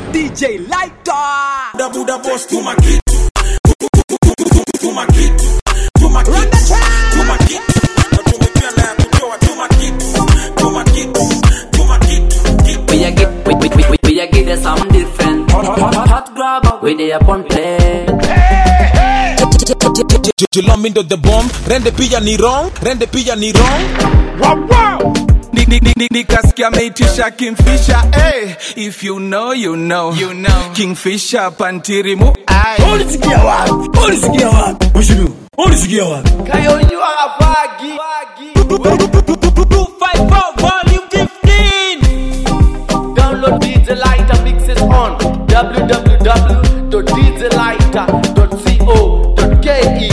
DJ Lighter. Buda buda boss tuma kitu tuma kitu tuma kitu tuma kitu na tumepia na ya kutoa tuma kitu tuma kitu tuma kitu kitu We a get, we, we, we, we a get us some different. Hot, hot, hot, hot grabber. We they upon play. Jilombindo the bomb rende pia ni wrong rende pia ni wrong Ni- ni- ni- ni- nikasikia ameitisha kingfisher hey, if you know you know, you know. kingfisher pantirimu ai. ulisikia wapi ulisikia wapi Bushiru ulisikia wapi Kayonjua afagi. 254 volume 15 Download DJ Lighter mixes on www.djlighter.co.ke.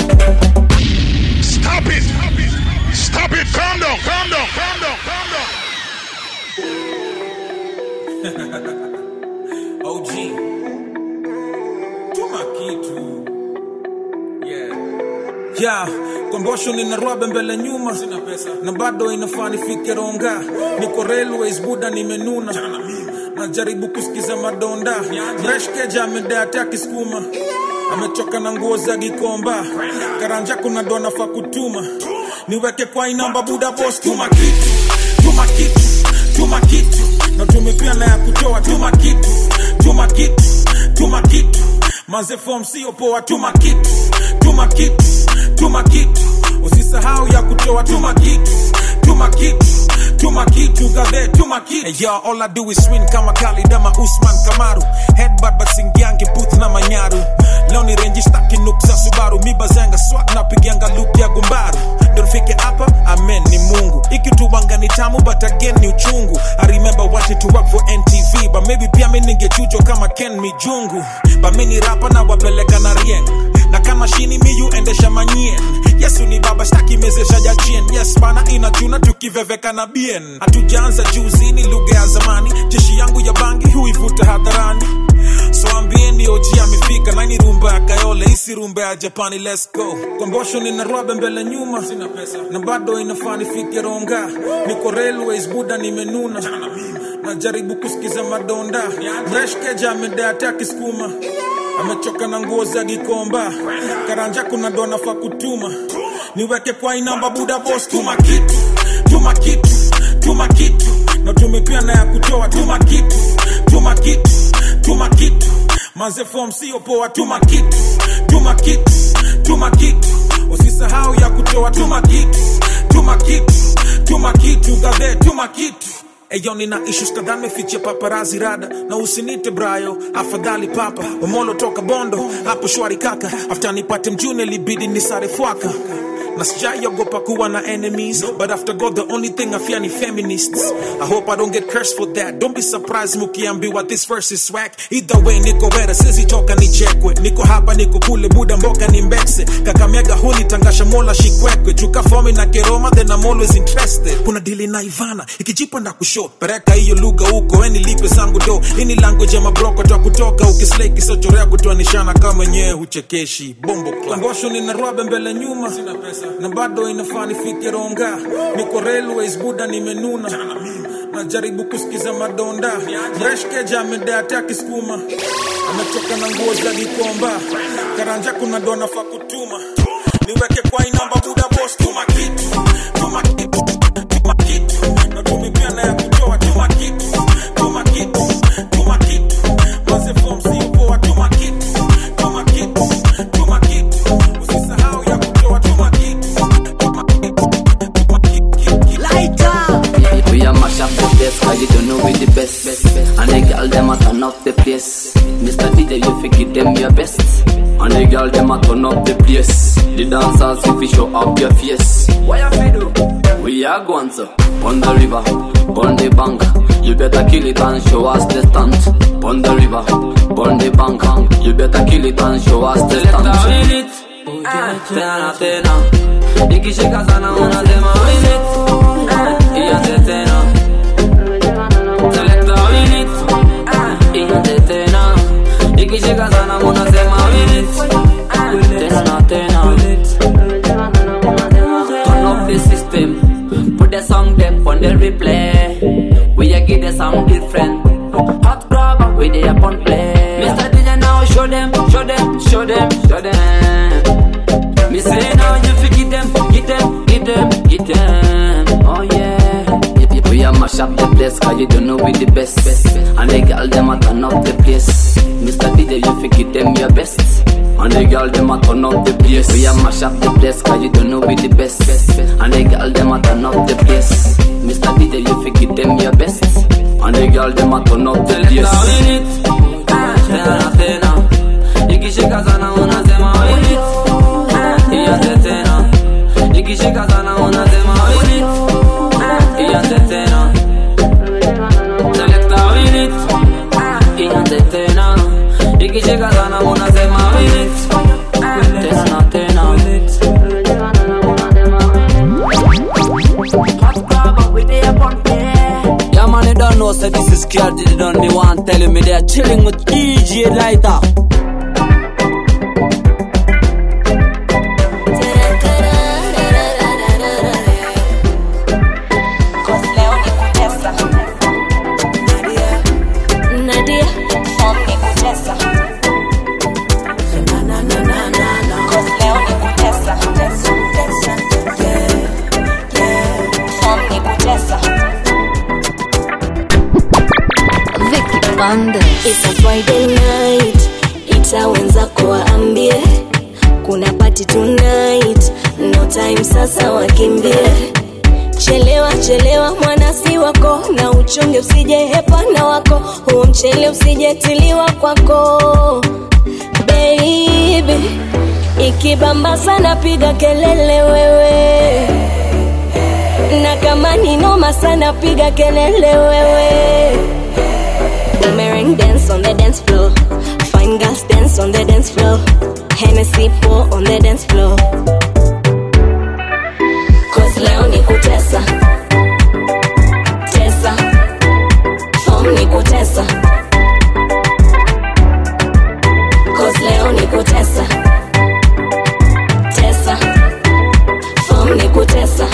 Stop it! Stop it! Calm down! Calm down! Calm down! Calm down! OG tuma kitu yeah ya kombosho nina rwabe mbele nyuma sina pesa na bado inafaa nifike ronga niko railways buda nimenuna najaribu kusikiza madonda mreshkeja amedate akisukuma amechoka na nguo za gikomba karanja kuna ndo nafaa kutuma niweke kwa inamba buda bos tuma kitu tuma kitu tuma kitu na tumepia na ya kutoa tuma kitu tuma kitu tuma kitu maze form sio poa tuma kitu tuma kitu tuma kitu usisahau ya kutoa tuma kitu tuma kitu tuma kitu gadhe tuma kitu hey, yo, all I do is win kama Khalid ama Usman Kamaru headbutt but singiangi booth na manyaru leo ni renji staki nuk za Subaru mibazanga swag na pigianga loop ya gumbaru ndo nifike hapa amen ni Mungu ikituwanga ni tamu but again ni uchungu I remember watching to work for NTV but maybe pia mi ningechujo kama Ken Mijungu but mi ni rapa na wapeleka na rieng na kama shini miyu endesha manyien yesu ni baba staki mezesha jachien yes bana inachuna tukiveveka na bien hatujaanza juzi ni lugha ya zamani jeshi yangu ya bangi huivuta hadharani so ambieni oji amefika naini rumba ya kayole isi rumba ya japani let's go kombosho nina rwabe mbele nyuma sina pesa na bado inafaa nifike ronga niko railways buda nimenuna najaribu kusikiza madonda mreshkeja amedate akisukuma amechoka na nguo za gikomba karanja kuna ndo nafaa kutuma niweke kwa inamba buda bos tuma kitu tuma kitu tuma kitu na tumepia na ya kutoa tuma kitu tuma kitu tuma kitu maze form sio poa tuma kitu tuma kitu tuma kitu usisahau ya kutoa tuma kitu tuma kitu tuma kitu gadhe tuma kitu Eyo nina issues kadhaa mefichia paparazi rada na usinite brayo afadhali papa omolo toka bondo hapo shwari kaka after nipate mjune libidi nisare fwaka na sijaiogopa kuwa na enemies but after god the only thing i fear ni feminists i hope i don't get cursed for that don't be surprised mukiambiwa this verse is swag either way niko wera sizitoka nichekwe niko hapa niko kule buda mboka ni mbekse kakamega huni tangasha mola shikwekwe juka fomi na keroma then i'm always interested kuna dili na ivana ikijipa na kusho pereka hiyo lugha huko eni lipe zangu do ini language ya mabroko twa kutoka ukislei kisochorea kutoanishana kama wenyewe huchekeshi bombo klangosho nina rwabe mbele nyuma sina pesa na bado inafaa nifike ronga niko railways buda nimenuna najaribu kusikiza madonda mreshkeja amedate akisukuma ametoka na nguo za gikomba karanja kuna ndo nafaa kutuma niweke kwa inamba buda bos tuma kitu tuma kitu tuma kitu na tumepia na ya kutoa tuma kitu tuma kitu tuma kitu maze form sio poa tuma kitu tuma kitu tuma kitu usisahau ya kutoa tuma kitu tuma kitu tuma kitu Lighter. We a mash up the place cause you don't know we the best. And the girl them a turn up the place. Mr. DJ you fi give them your best. And the girl them a turn up the place. The dancers if you show up your face. What you fi do? We are going to on the river, on the bank. You better kill it and show us the stunt. On the river, on the bank. You better kill it and show us the stunt. Win it. Tena tena. Ikishika sana unasema win it. Ianze tena. Selecta win it. Ianze tena. Ikishika sana unasema win it. Tena na tena. Turn up the system. Put the song them on the replay. We a give the sound different. Hot grab, we they a show them, show them, show them, show them. Me say now you fi get them, get them, get them, get them. Oh yeah. We a mash up the place cause you don't know we the best, best. And the girl them a turn up the place Mr. DJ you fi give them your best And the girl them a turn up the place We a mash up the place cause you don't know we the best, best. And the girl them a turn up the place Mr. DJ you fi give them your best And the girl them a turn up the place Tena tena Ikishika sana unasema win it Ianze tena Ikishika sana unasema win it Ianze tena Selecta win it Ianze tena Ikishika sana unasema win it Tena tena Yeah, man, you don't know, so this is scared. They don't they want telling me they're chilling with DJ Lighter. Nadia, form ni kutesa. Cause leo ni kutesa. Form ni kutesa. Vicky Bande. It's a Friday night, ita wenzako waambie kuna party tonight, no time sasa wakimbie. Chelewa chelewa mwanasi wako na uchunge usije hepana wako, huo mchele usijetiliwa kwako baby. Ikibamba sana piga kelele wewe, na kama ni noma sana piga kelele wewe. Boomerang dance on the dance floor. Fine girls dance on the dance floor. Hennessy pour on the dance floor. Cause leo ni kutesa. Tesa. Form ni kutesa. Cause leo ni kutesa. Tesa. Form ni kutesa.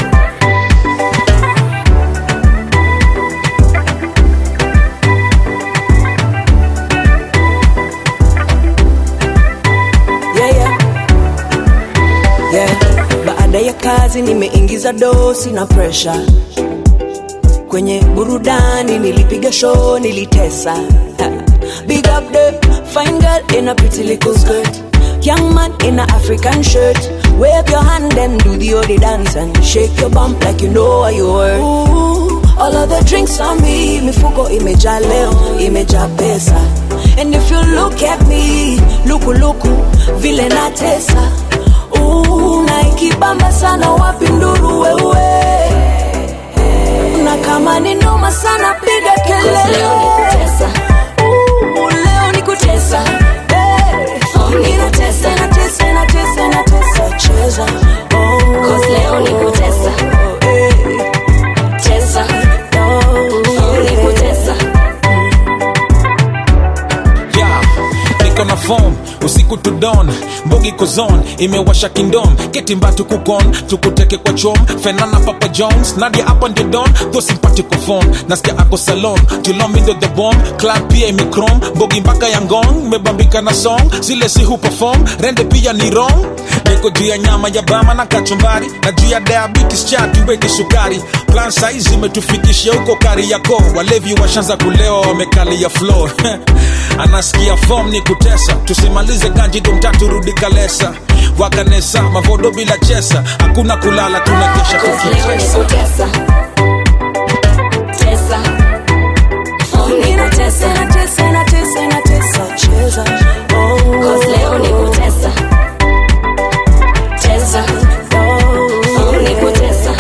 yeah, yeah. Yeah. Baada ya kazi nimeingiza dosi na presha kwenye burudani, nilipiga show, nilitesa. Ha. Big up the fine girl in a pretty little skirt, young man in a African shirt. Wave your hand and do the odi dance and shake your bump like you know what you were. Ooh, all of the drinks on me, mifuko imejaa leo, imejaa pesa. And if you look at me, luku luku, vile natesa. Ooh, na ikibamba sana wapi nduru wewe na kama ni noma sana piga kelele Leo ni kutesa. Ooh, leo ni kutesa Hey. Inatesa, inatesa, inatesa, inatesa, cheza Oh. Cause leo ni kutesa. Hey. Tesa. Form ni kutesa. yeah. niko na form usiku to dawn mbogi kozon imewasha kingdom ketimbatu kukon tukuteke kwa chom fenana papa jones nadia hapa ndio don tho simpatiko phone nasikia ako salon julomindo the bomb club pia imekrom mbogi mpaka ya ngong mebambika na song zile si hu perform rende pia ni wrong niko juu ya nyama ya bama na kachumbari na juu ya diabetes chatu weke sukari plan saizi imetufikisha huko kari yako walevi washanza kulewa wamekalia floor anasikia form ni kutesa tusimalize ganji domtatu rudi kalesa wakanesa mavodo bila chesa hakuna kulala tunakesha Cause leo ni tukitesa kutesa. Tesa. Form ni kutesa. Inatesa, inatesa, inatesa, cheza Oh. Cause leo ni kutesa. Tesa. Form ni kutesa.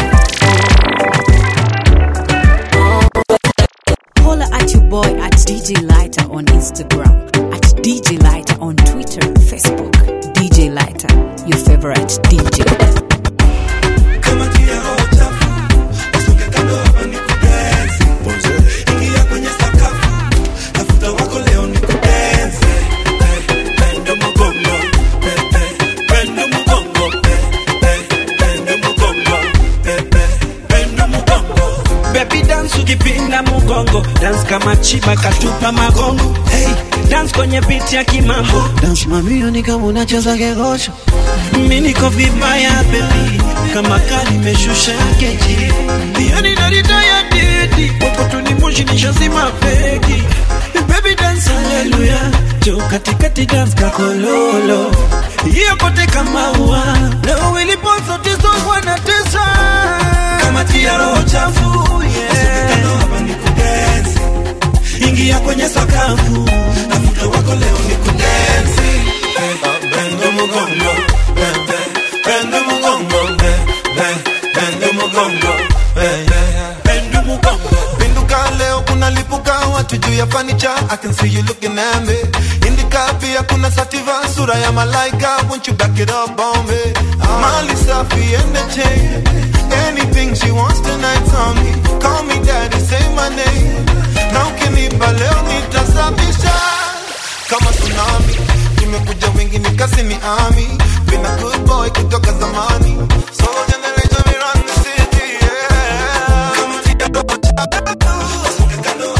Holla at your boy at DJ Lighter on Instagram, at DJ Lighter on Twitter, Facebook. DJ Lighter, your favorite DJ. Baby dance ukipinda mugongo dance kama chiba katupa magongo hey. dance kwenye beat ya kimambo dance mamio ni kama unacheza kegosho mi niko vibaya baby kama kali meshusha keji yani narita ya didi popotuni moshi nishazima feki baby dance haleluya jo katikati dance kakololo hiyo kote kama ua leo ilipo zote zogwa na tesa kama tia roho chafu yeah. hapa ni kudensi ingia kwenye sakafu nafuta wako leo ni kudensi bendo mugongo bende bendo mugongo bende mugongo bendo mugongo Pinduka leo kuna lipuka watu juu ya fanicha I can see you looking at me Indika pia kuna sativa sura ya malaika Won't you back it up on me Mali safi and the chain Anything she wants tonight on me Call me daddy, say my name Na ukinipa leo nitasafisha Kama tsunami Nimekuja wingi nikasi ni ami Been a good boy kutoka zamani So generation we run the city yeah Kama tia roho chafu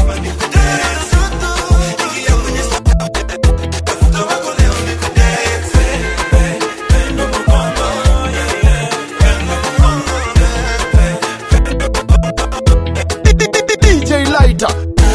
DJ Lighter.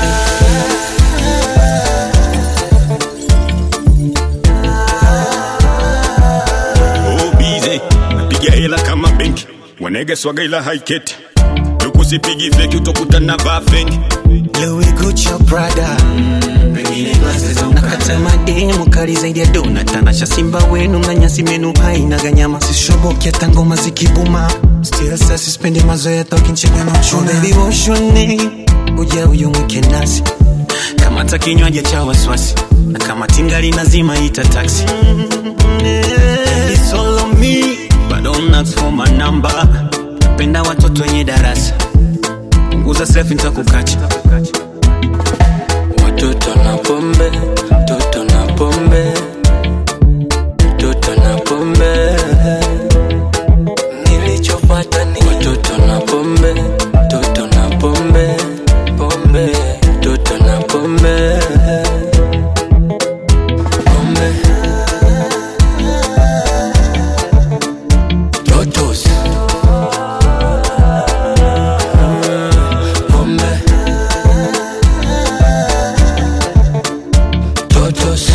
Oh, busy. Napiga hela kama benki wanege swaga ila haiketi tukusipigi feki utokutana vaa fengi Louis Gucci Prada nakata mademu kali zaidi ya dona tanasha simba wenu na nyasi menu haina ganyama sishoboki hata ngoma zikibuma still sasa sipendi mazoea tokinchega na mchuna baby woshone uja uyu mweke nasi kama hata kinywaji cha waswasi na kama tingali nazima ita taxi It's all on me but don't ask for my number penda watoto wenye darasa punguza selfie nitakukacha Watoto na pombe, toto na pombe, toto na pombe. Nilichopata ni watoto na pombe, toto na pombe, pombe, toto na pombe. Pombe. Totos. Pombe. Totos.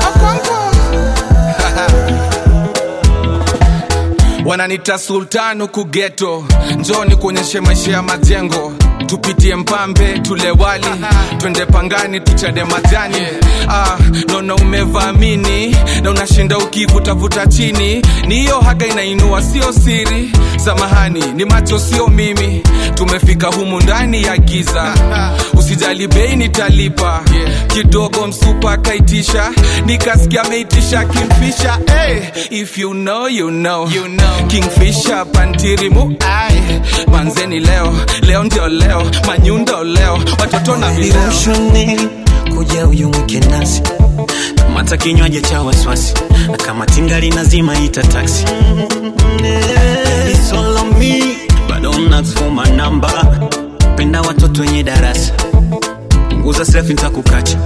wananita sultanu kugeto njoni kuonyeshe maisha ya majengo tupitie mpambe tule wali twende pangani tuchade majani ah, naona umevamini na unashinda ukivutavuta chini ni hiyo haga inainua sio siri samahani ni macho sio mimi tumefika humu ndani ya giza usijali bei nitalipa kidogo msupa akaitisha nikasikia ameitisha kimfisha hey, if you know, you know. You know. kingfisha pantirimu ai manzeni leo leo ndio leo manyundo leo watoto na vileo Viroshone kuja uyu mweke nasi kama hata kinywaji cha waswasi na kama tingali nazima ita taxi It's all on me but don't ask for my number penda watoto wenye darasa punguza selfie nitakukacha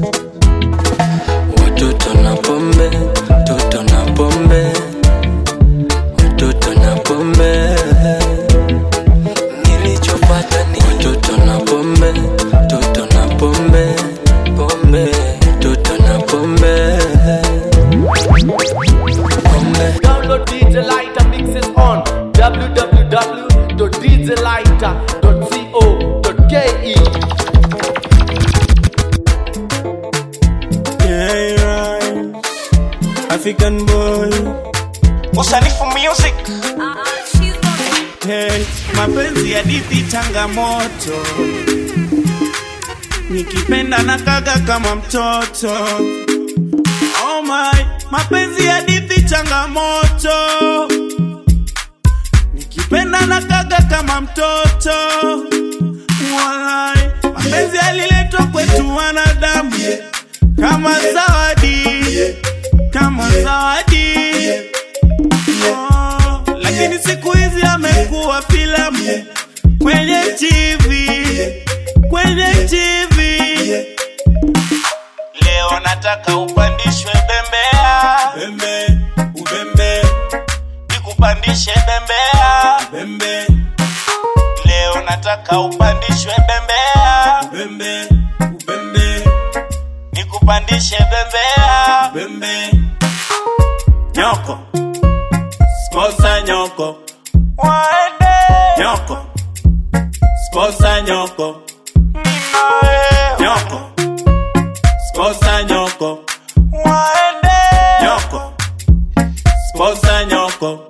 Watoto na pombe, toto na pombe, watoto na pombe. Nilichopata ni watoto na pombe, toto na pombe, pombe, toto na pombe. Pombe. Download DJ Lighter mixes on www.djlighter.co.ke. Yeah, right. African boy Usanifu music hey, mapenzi ya dipi changamoto nikipenda na kaga kama mtoto oh my, mapenzi ya dipi changamoto nikipenda na kaga kama mtoto Walai, mapenzi yaliletwa kwetu wanadamu kama zawadi kama zawadi oh, lakini siku hizi amekuwa filamu kwenye TV kwenye TV nataka upandishwe bembea bembe ubembe nikupandishe bembea bembe leo nataka upandishwe bembea bembe ubembe nikupandishe bembea bembe nyoko sposa nyoko waende nyoko sposa nyoko nyoko sposa nyoko waende nyoko sposa nyoko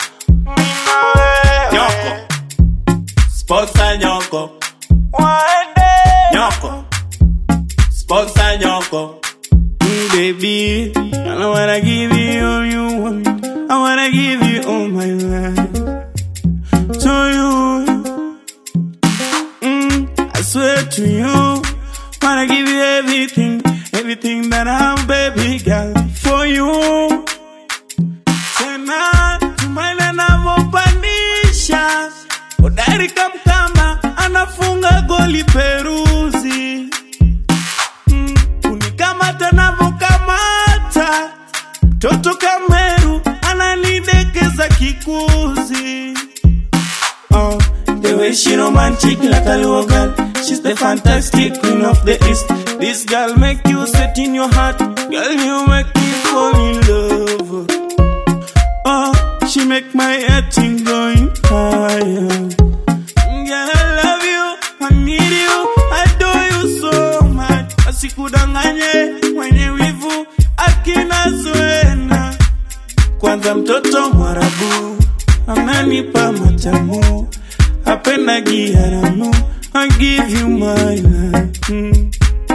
nyoko sposa nyoko waende nyoko sposa nyoko Mm, baby I wanna give you all you want I wanna give you all my life to you mm, I swear to you wanna give you everything everything that I'm baby girl for you tena tumaina navyopandisha udari kamkama anafunga goli peruzi mm, unikamata navyokamata mtoto kameru ananidekeza kikuzi oh, the way she romantic like a little girl she's the fantastic queen of the east this girl make you set in your heart girl you make me fall in love Oh, she make my head thing going higher. Girl, I love you, I need you, I adore you so much. Asikudanganye mwenye wivu akina Zuena. Kwanza mtoto mwarabu ananipa matamu, apenda giaramu, I give you my life. Mm.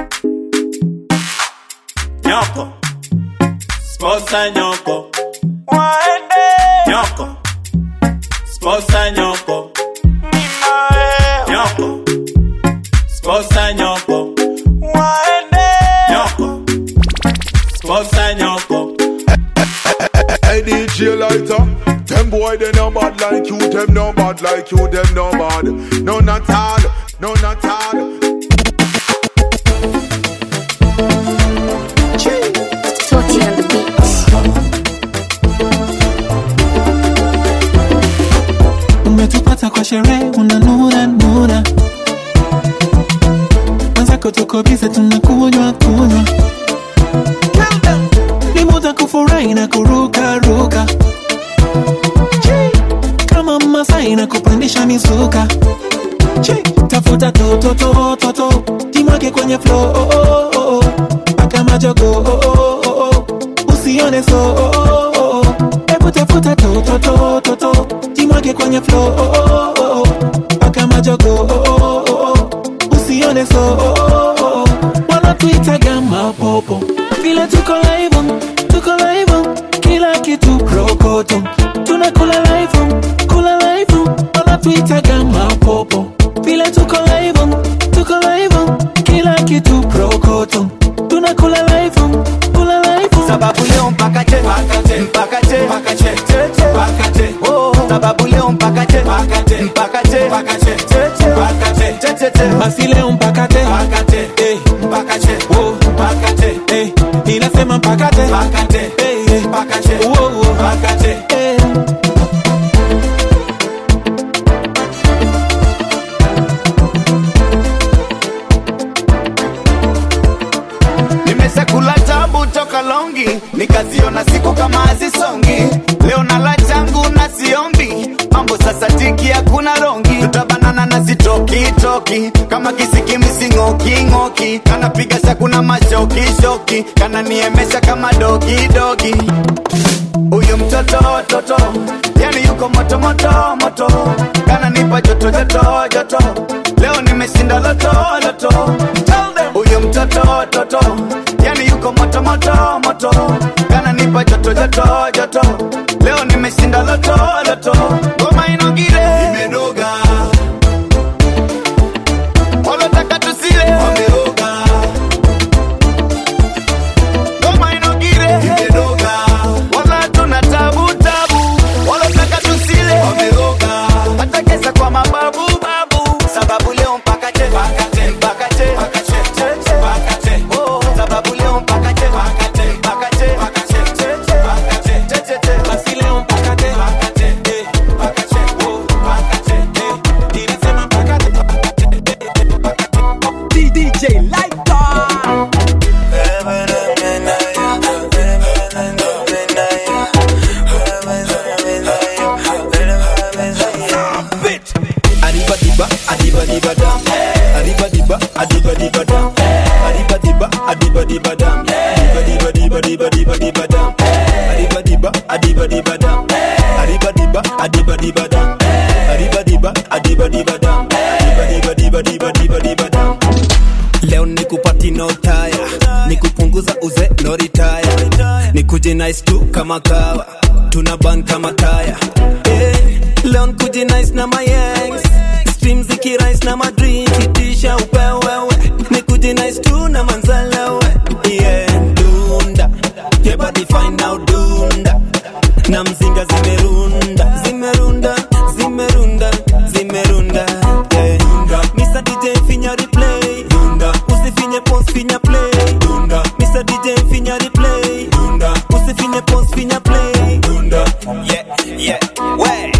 Nyoko, sposa nyoko waende nyoko sposa nyoko nyoko sposa nyoko waende nyoko sposa nyoko Hey DJ lighter, them boy they no bad like you, them no bad like you, them no bad. No not all, no not all. Toti on the beat. umetupata kwa sherehe unanuna nuna mwenzako tuko bize tunakunywa kunywa ni muda kufurahi na kuruka ruka kama masai na kupandisha misuka tafuta tototototo jimwake kwenye flo oh, oh, oh, oh. paka majogo oh, oh, oh, oh. usione so oh, oh, oh, oh. hebu tafuta tototototo jimwake kwenye flo oh, oh, oh, oh. paka majogo oh, oh, oh, oh. usione so oh, oh, oh. wanatuitaga mapopo vile tuko live tuko live kila kitu prokoto tunakula live kula live wanatuitaga mapopo vile tuko live tuko live kila kitu prokoto tunakula live kula live sababu leo mpaka che mpaka che mpaka che mpaka che mpaka che oh sababu leo mpaka che mpaka che mpaka che mpaka che mpaka che che che che basi leo mpaka te mpaka che eh mpaka che oh mpaka che eh inasema mpaka te mpaka che eh mpaka che oh oh mpaka che eh nimeshakula tabu toka longi nikaziona siku kama hazisongi leo nala changu na siombi mambo sasa tiki hakuna rongi tutabanana na sitokitoki kama kisikimisingokingoki kanapiga shakuna mashokishoki kananiemesha kama dogidogi huyu mtoto toto yani yuko moto moto moto kananipa joto joto joto leo nimeshinda loto loto huyu mtoto toto yani yuko moto moto moto kananipa joto joto joto leo nimeshinda loto loto ngoma inogire imenoga walotaka tusile wameoga ngoma inogire imenoga wala tuna tabu tabu walotaka tusile wameoga hata kesa kwa mababu babu sababu leo mpaka che mpaka che mpaka che mpaka che che che mpaka che oh sababu leo mpaka che mpaka che diba dam. Diba diba diba diba diba diba dam. Adiba diba, adiba diba dam. Adiba diba, adiba diba dam. Adiba diba, adiba diba dam. Diba diba diba diba diba diba dam. Leo nikupati no taya, nikupunguza uze no retire, nikuje nice tu kama kawa, tuna ban kama kaya. Eh, leo nikuje nice na my ex, stream zikirise na madream, kitisha upewewe, nikuje nice tu na manzalewe. Yeah, dunda, yeah body fine now dunda, na mzinga zimerunda, zimerunda, zimerunda, zimerunda. Yeah, Mr. DJ finya replay, dunda, usifinye pause finya play, dunda, Mr. DJ finya replay, dunda, usifinye pause finya play, dunda. Yeah, yeah, way.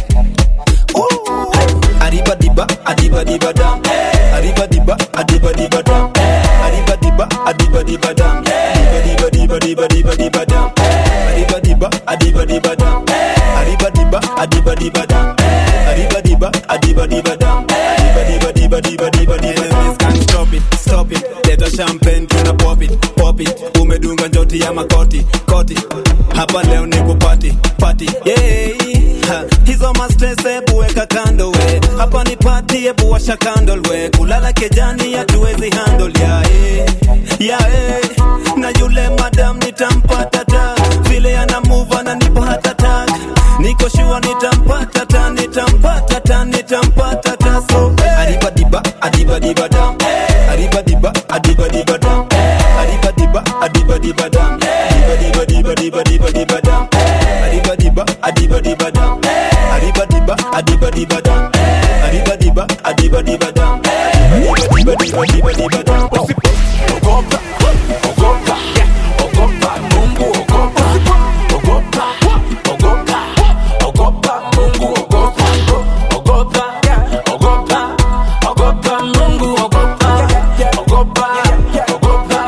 Ooh. Arriba diba, adiba diba dam. Arriba diba, adiba diba dam. Arriba diba, adiba diba dam. Diba diba diba diba diba diba dam. Arriba diba, adiba diba dam. Arriba diba, adiba diba dam. Arriba diba, adiba diba dam. Diba diba diba diba diba diba dam. Can't stop it, stop it. Leta champagne tuna pop it, pop it. Umedunga njoti ya makoti, koti. Hapa leo ni kupati, pati. Yeah. Ha, hizo mastres ebu weka kando we hapa ni pati ebu washa candle we kulala kejani hatuwezi handle ya eh, ya eh. na yule madam nitampata ta vile ana move ananipa hata tag niko shua nitampata ta nitampata ta nitampata ta so eh. adiba diba adiba diba dam adiba diba adiba diba dam adiba diba adiba diba dam diba diba diba diba diba diba dam adiba diba adiba diba dam adiba diba adiba diba dam adiba diba adiba diba dam adiba diba diba diba diba dam ogopa ogopa ogopa mungu ogopa ogopa ogopa ogopa mungu ogopa ogopa ogopa ogopa mungu ogopa ogopa ogopa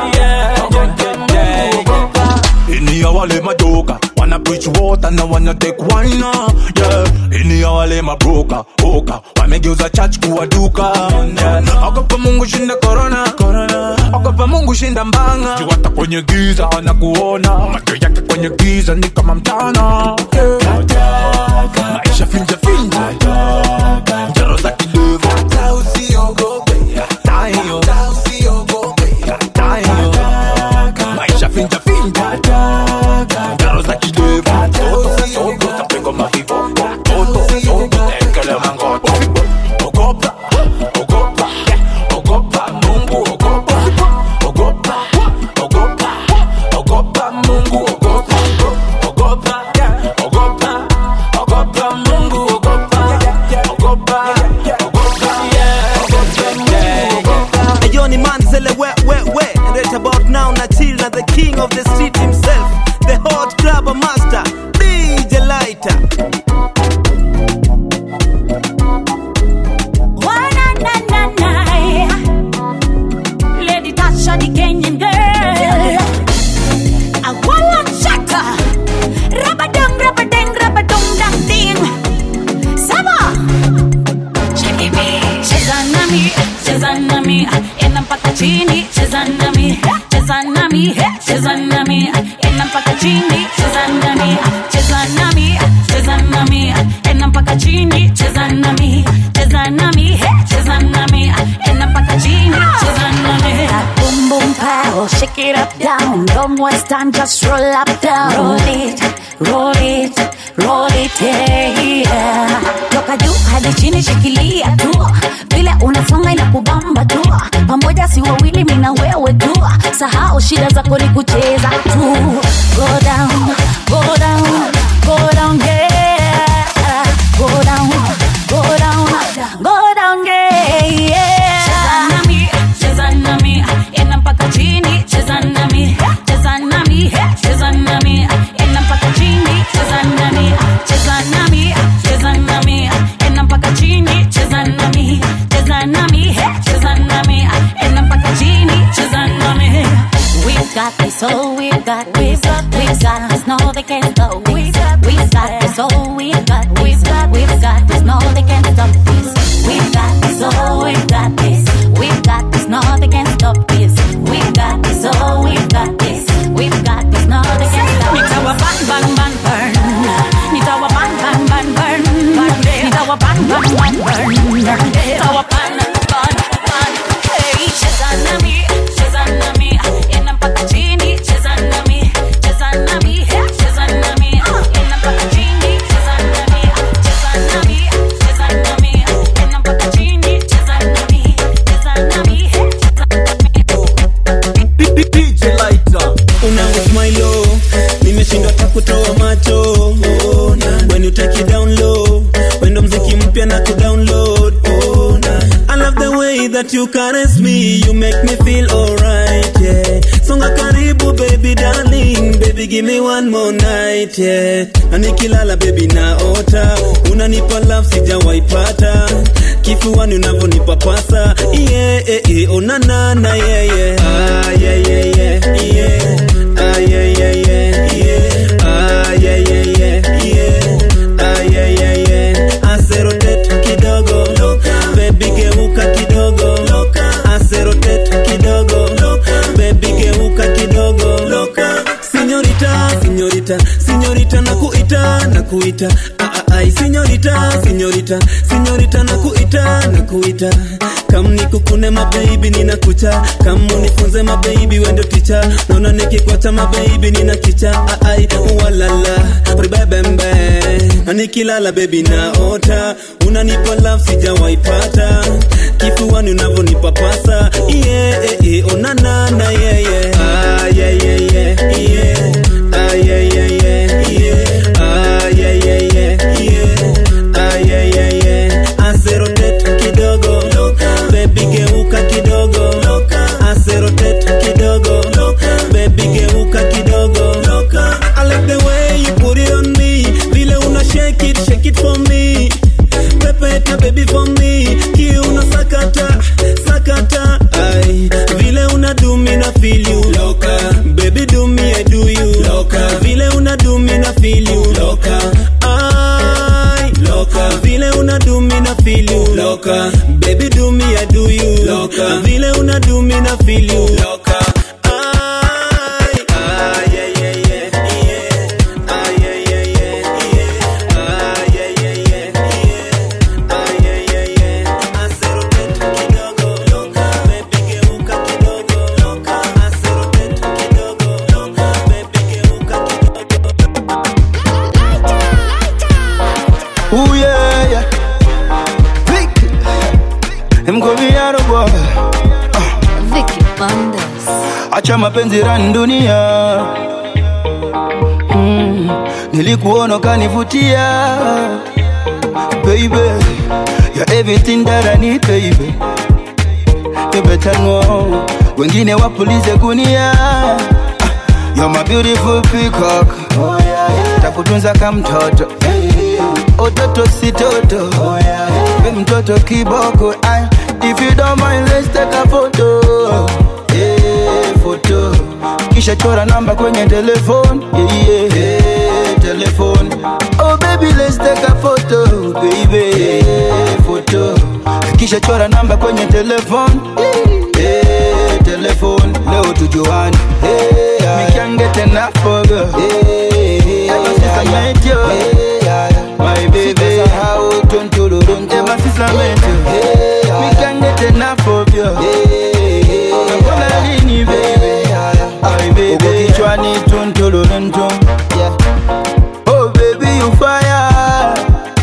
yeah ogopa Ini ya wale majoka Wanna preach water na wanna take wine uh, yeah. Ini ya wale mabroka Oka Wamegeuza church kuwa duka yeah. Ogopa mungu shinda corona Ogopa mungu shinda mbanga Jiwata kwenye giza wanakuona Macho yake kwenye giza ni kama mchana yeah. Maisha finja finja Njaro za kidevu Hata usiogope Hata hiyo Hata usiogope Hata hiyo Maisha finja finja Njaro za kidevu Toto soto Tapengo mavivo Toto soto Tekele mangoto ogopa ogopa ogopa mungu ogopa ogopa ogopa ogopa mungu ogopa ogopa ogopa ogopa mungu ogopa ogopa ogopa yeah ogopa Ayo ni Manzele we we we And right about now na chill na the king of the street himself The hot club master DJ Lighter Lady Tasha, the Kenyan girl. I wanna chaka. Rabadong, rabadeng, rabadong, dang ding. Sama. Cheki me. Cheza nami, cheza nami. Enda mpaka chini, cheza nami. Cheza nami, cheza nami. Enda mpaka chini, cheza nami. Cheza nami, cheza nami. Enda mpaka chini, cheza nami. Cheza nami, cheza nami. Enda mpaka chini, cheza nami. Boom boom pow, shake it up down. Don't waste time, just roll up down. Roll it, roll it, roll it, yeah. Toka juu hadi chini, shikilia tu. Vile unasonga inakubamba tu. Pamoja si wawili, mimi na wewe tu. Sahau shida zako ni kucheza tu. Go down, go down, go down, yeah. Go down, go down, go down, yeah, yeah. Cheza nami, cheza nami, enda mpaka chini, cheza nami, cheza nami, cheza nami, enda mpaka chini, cheza nami, cheza nami, cheza nami, enda mpaka chini, cheza nami, cheza nami, cheza nami, enda mpaka chini, cheza nami. We've got this, oh, we've got this, we've got this, no, they can't stop this. We've got this, oh, we've got this, we've got this, no, they can't stop this. We've got this, oh, we've got this, we've got this, no, they can't stop this. We've got this, oh, moment you caress me, you make me feel alright, yeah. Songa karibu baby darling, baby give me one more night, yeah. Na nikilala baby naota, unanipa love sijawaipata, kifuani unavyonipa pasa, yeah, yeah, yeah. Oh na na na, yeah, yeah. Ah, yeah, yeah, yeah, yeah. Ah, yeah, yeah, yeah, yeah. Ah, yeah, yeah, yeah, yeah. Ah, yeah, yeah, yeah. Aserotet kidogo, baby geuka kidogo, aserotet kidogo, baby geuka kidogo. Sinyorita, sinyorita, sinyorita nakuita, nakuita. Ah, ah, ai, sinyorita, sinyorita, sinyorita nakuita, nakuita. Kam nikukune mababy ninakucha, kam unifunze mababy wendo ticha, naona nikikwacha mababy nina kicha, ah, ai, walala, ribebembe, na nikilala baby naota, unanipa love sijawaipata, kifuani unavyonipa pasa, yeah, yeah, yeah, oh na na na, yeah, yeah, ah, yeah, yeah, yeah, yeah, ah, yeah, yeah, yeah, yeah, ah, yeah, yeah, yeah, yeah, ah, yeah, yeah, yeah, aserotet kidogo, baby geuka kidogo, aserotet kidogo, baby geuka kidogo, I like the way you put it on me, vile una shake it, shake it for me, pepeta baby for me, kiuna sakata, sakata, ai, vile una do me na feel you, loca, baby do me I do you, loca, vile una do me na feel you, loca, ai, loca, vile una do me na feel you, loca, baby do me I do you, loca, vile una do me na feel you, loca. ai, ai, yeah, yeah, yeah, yeah. Ai, yeah, yeah, yeah, yeah. Ai, yeah, yeah, yeah, yeah. Ai, yeah, yeah, yeah. Aserotet kidogo, loca, baby geuka kidogo, loca, aserotet kidogo, loca, baby geuka Ooh yeah, yeah. Vic. Him go be a boy. Vicky Bandes. Acha mapenzi rani dunia. Mm. Nilikuona kanivutia. Baby, you're everything that I need, baby. You better know. Wengine wapulize gunia. Ah, You're my beautiful peacock. Oh, yeah, yeah. Takutunza kama mtoto. Ototo si toto. Oh, yeah, yeah. We mtoto kiboko. Ay, if you don't mind, let's take a photo. Yeah, photo. Kisha chora namba kwenye telefone. Yeah, yeah. yeah, telephone. Oh baby, let's take a photo, baby. Yeah, photo. Kisha chora namba kwenye telefone. Yeah, telephone. Leo tujuane. Yeah, me can't get enough of you. Yeah, ever since I met you. My baby, how Ever since I met you, me can't get enough of you. Nakona lini baby, my baby, uko kichwani tuntululuntu. Oh baby, you fire,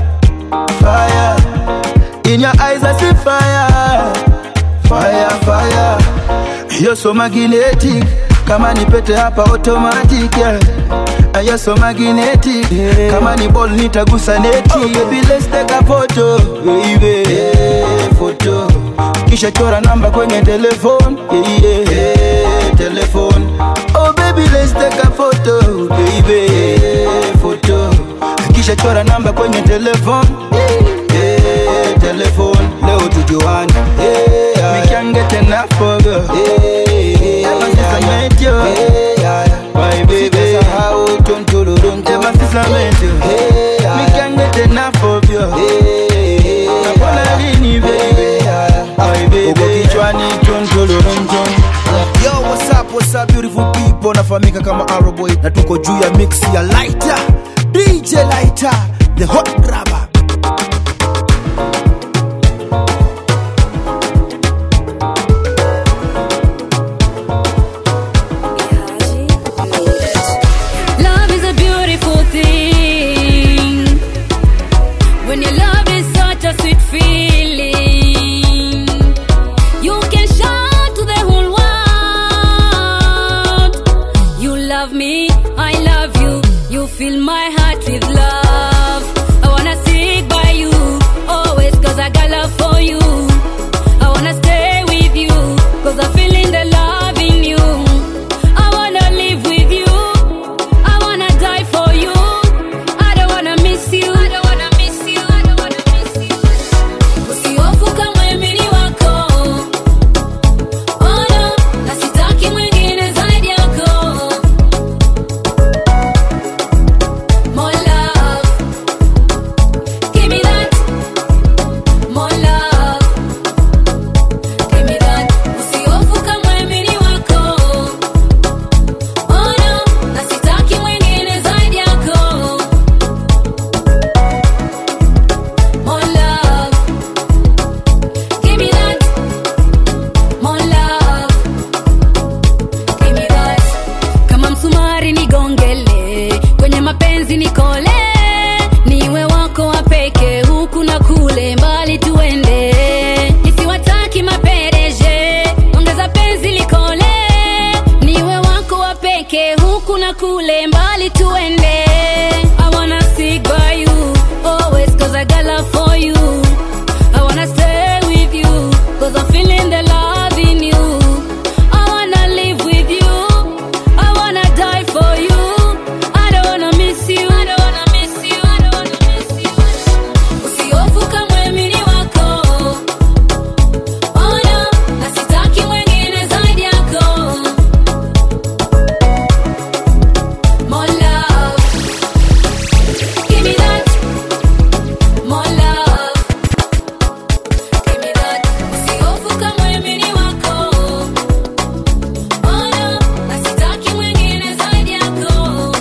fire. In your eyes I see fire, fire, fire. You're so magnetic, kama ni pete hapa automatic yeah. Ah, You're so magnetic, kama ni ball nitagusa neti. Oh baby, let's take a photo, baby. Yeah, photo. Kisha chora namba kwenye telefone, yeah, yeah. yeah, telephone. Oh baby, let's take a photo, baby. Yeah, photo. Kisha chora namba kwenye telefone, yeah, telephone. Leo tujuane, yeah. Me can't get enough of you. Ever since I met you, my baby. Ever since I met you, me can't get enough of you. Nakona lini baby, my baby. Uko kichwani tuntuluruntu. Yo, what's up, what's up beautiful people nafahamika kama Arrowboy na tuko juu ya mix ya Lighter DJ Lighter the hot grabber Love is a beautiful thing. When your love is such a sweet feeling, you can shout to the whole world. You love me, I love you. You fill my heart with love. I wanna stick by you always, cause I got love for you. I wanna stay tupeleke huku na kule mbali tuende I wanna stick by you always cause I got love for you I wanna stay with you cause I'm feeling the love in you I wanna live with you I wanna die for you I don't wanna miss you I don't wanna miss you I don't wanna miss you Usihofu kamwe mimi ni wako Oh no, na sitaki mwingine zaidi yako More love Give me that More love Give me that Usihofu kamwe mimi ni wako Oh no, na sitaki mwingine zaidi yako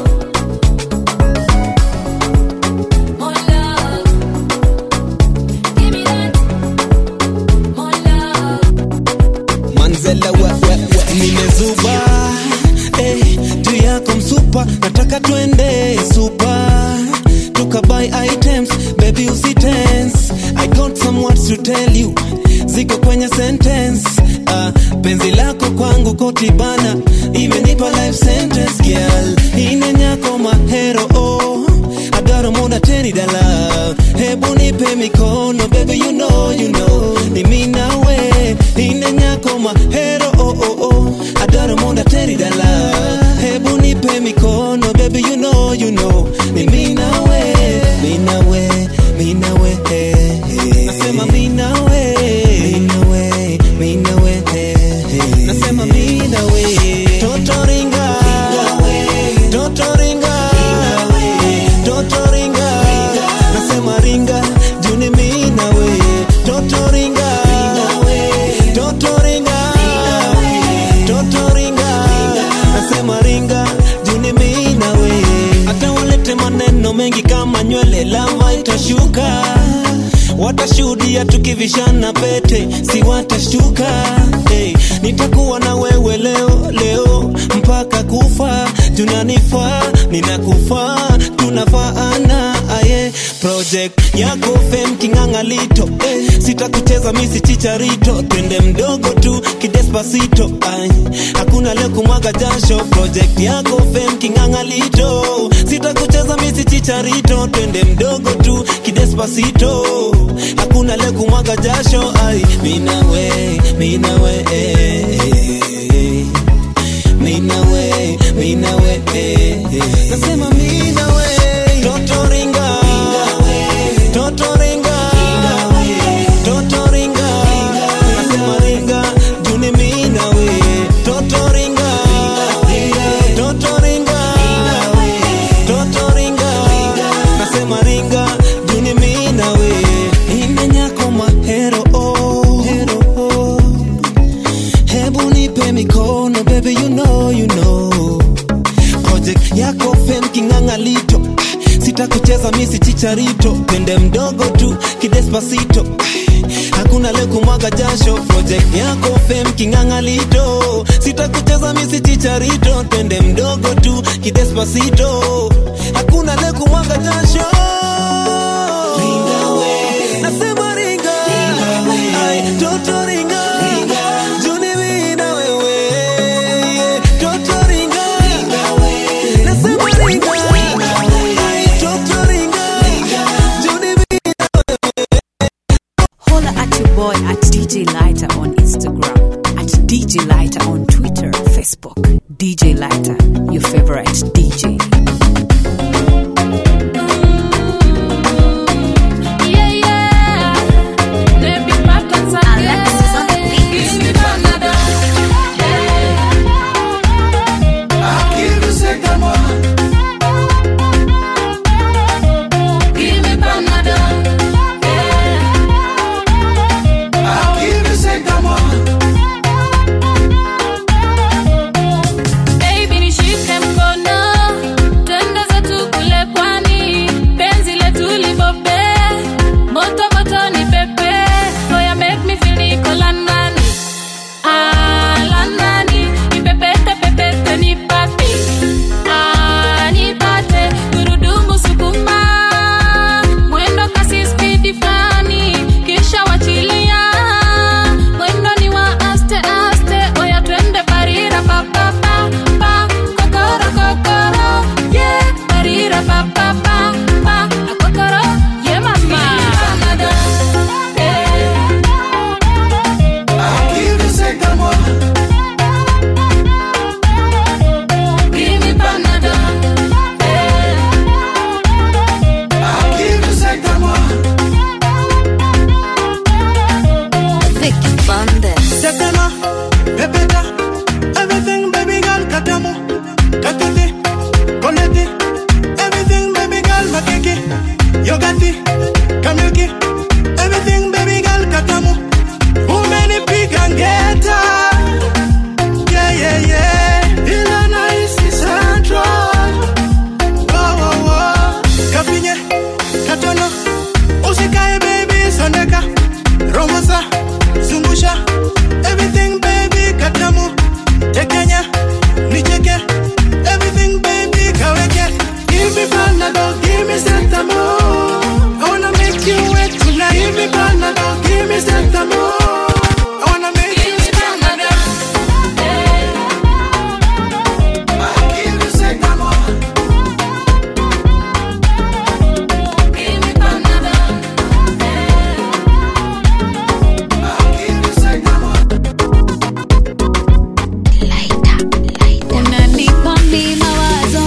More love Give me that More love manzela we, we, we. nimezuba eh, juu yako msupa nataka twende supa tukabuy items baby usitense i got some words to tell you ziko kwenye sentence uh, penzi lako kwangu kotibana imenipa life sentence girl inenyako mahero oh. adaro muda teni dala hebu nipe mikono baby you know you know ni mimi nawe ine nyako mahero oh oh oh adaro muda teni dala hebu nipe mikono baby you know you know ni mimi nawe mimi nawe mimi nawe eh, eh. nasema mimi nawe mimi nawe mimi nawe eh, eh. nasema mimi nawe totoringa totoringa totoringa nasema ringa juni mimi nawe totoringa totoringa totoringa nasema ringa juni mimi nawe hata walete maneno mengi kama nywele lava itashuka watashuhudia tukivishana pete si watashtuka hey, nitakuwa na wewe leo leo mpaka kufa tunanifaa ninakufaa tunafaana aye project yako fem kingangalito eh, sitakucheza misi chicharito twende mdogo tu kidespasito ay, hakuna leo kumwaga jasho project yako fem kingangalito sitakucheza misi chicharito twende mdogo tu kidespasito hakuna leo kumwaga jasho ay, minawe minawe eh, eh, minawe minawe eh, eh. nasema minawe totoringa totoringa totoringa nasema ringa juni minawe totoringa totoringa totoringa nasema ringa juni minawe imenyako mahero oh. hero oh. hebu nipe mikono baby you know you know project yako fem kingangalito Ah, sitakucheza misi chicharito pende mdogo tu kidespasito Ah, hakuna le kumwaga jasho project yako fem kingangalito sitakucheza misi chicharito twende mdogo tu kidespasito hakuna le kumwaga jasho Nasema ringa. Ay, toto ringa. Juni mimi na wewe. Toto ringa. Nasema ringa. Ay, toto ringa. Juni mimi Holla at your boy at DJ Lighter on Instagram, at DJ Lighter on Twitter, Facebook. DJ Lighter, your favorite DJ. Yeah, yeah. Let me back on Alexis on the beat. Give me Panadol. Give me Panadol. Baby, nishike mkono Kakati, Koneti, everything baby girl makiki. Yogati, Kamilki, everything baby girl katamu. Who many pick and get her? Yeah, yeah, yeah. Ilana is central. Oh, oh, oh. Kafinye, katono, usikae baby sondeka. Romosa, zungusha, everything baby katamu. Tekenya, nicheke, everything baby kaweke. Give me Panadol, give me Sentamol. I wanna make you wet tonight. Give me Panadol, give me Sentamol. I wanna make you stand Give me Sentamol. Give me Panadol. Give me Sentamol. unanipa mi mawazo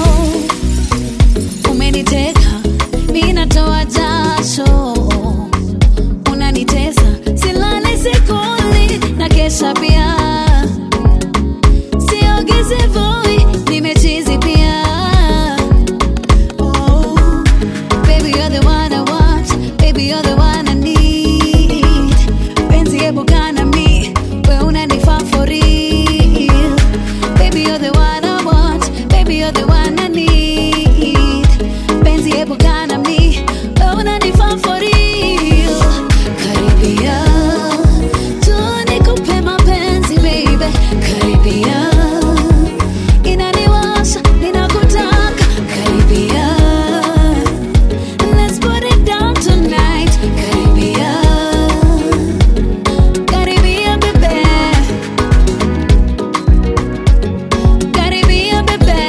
umeniteka mi natoa jasho unanitesa silale sikuli na kesha pia siogezi voi nimechizi pia oh, baby you're the one I want baby you're the one I need penzi hebu kana mi we unanifaa for real Baby, you're the one I want. Baby, you're the one I need. Penzi hebu kana mi, wewe unanifaa for real. Karibia, tu nikupe mapenzi baby. Karibia, inaniwasha, ninakutaka. Karibia, let's put it down tonight. Karibia, karibia baby. Karibia bebe,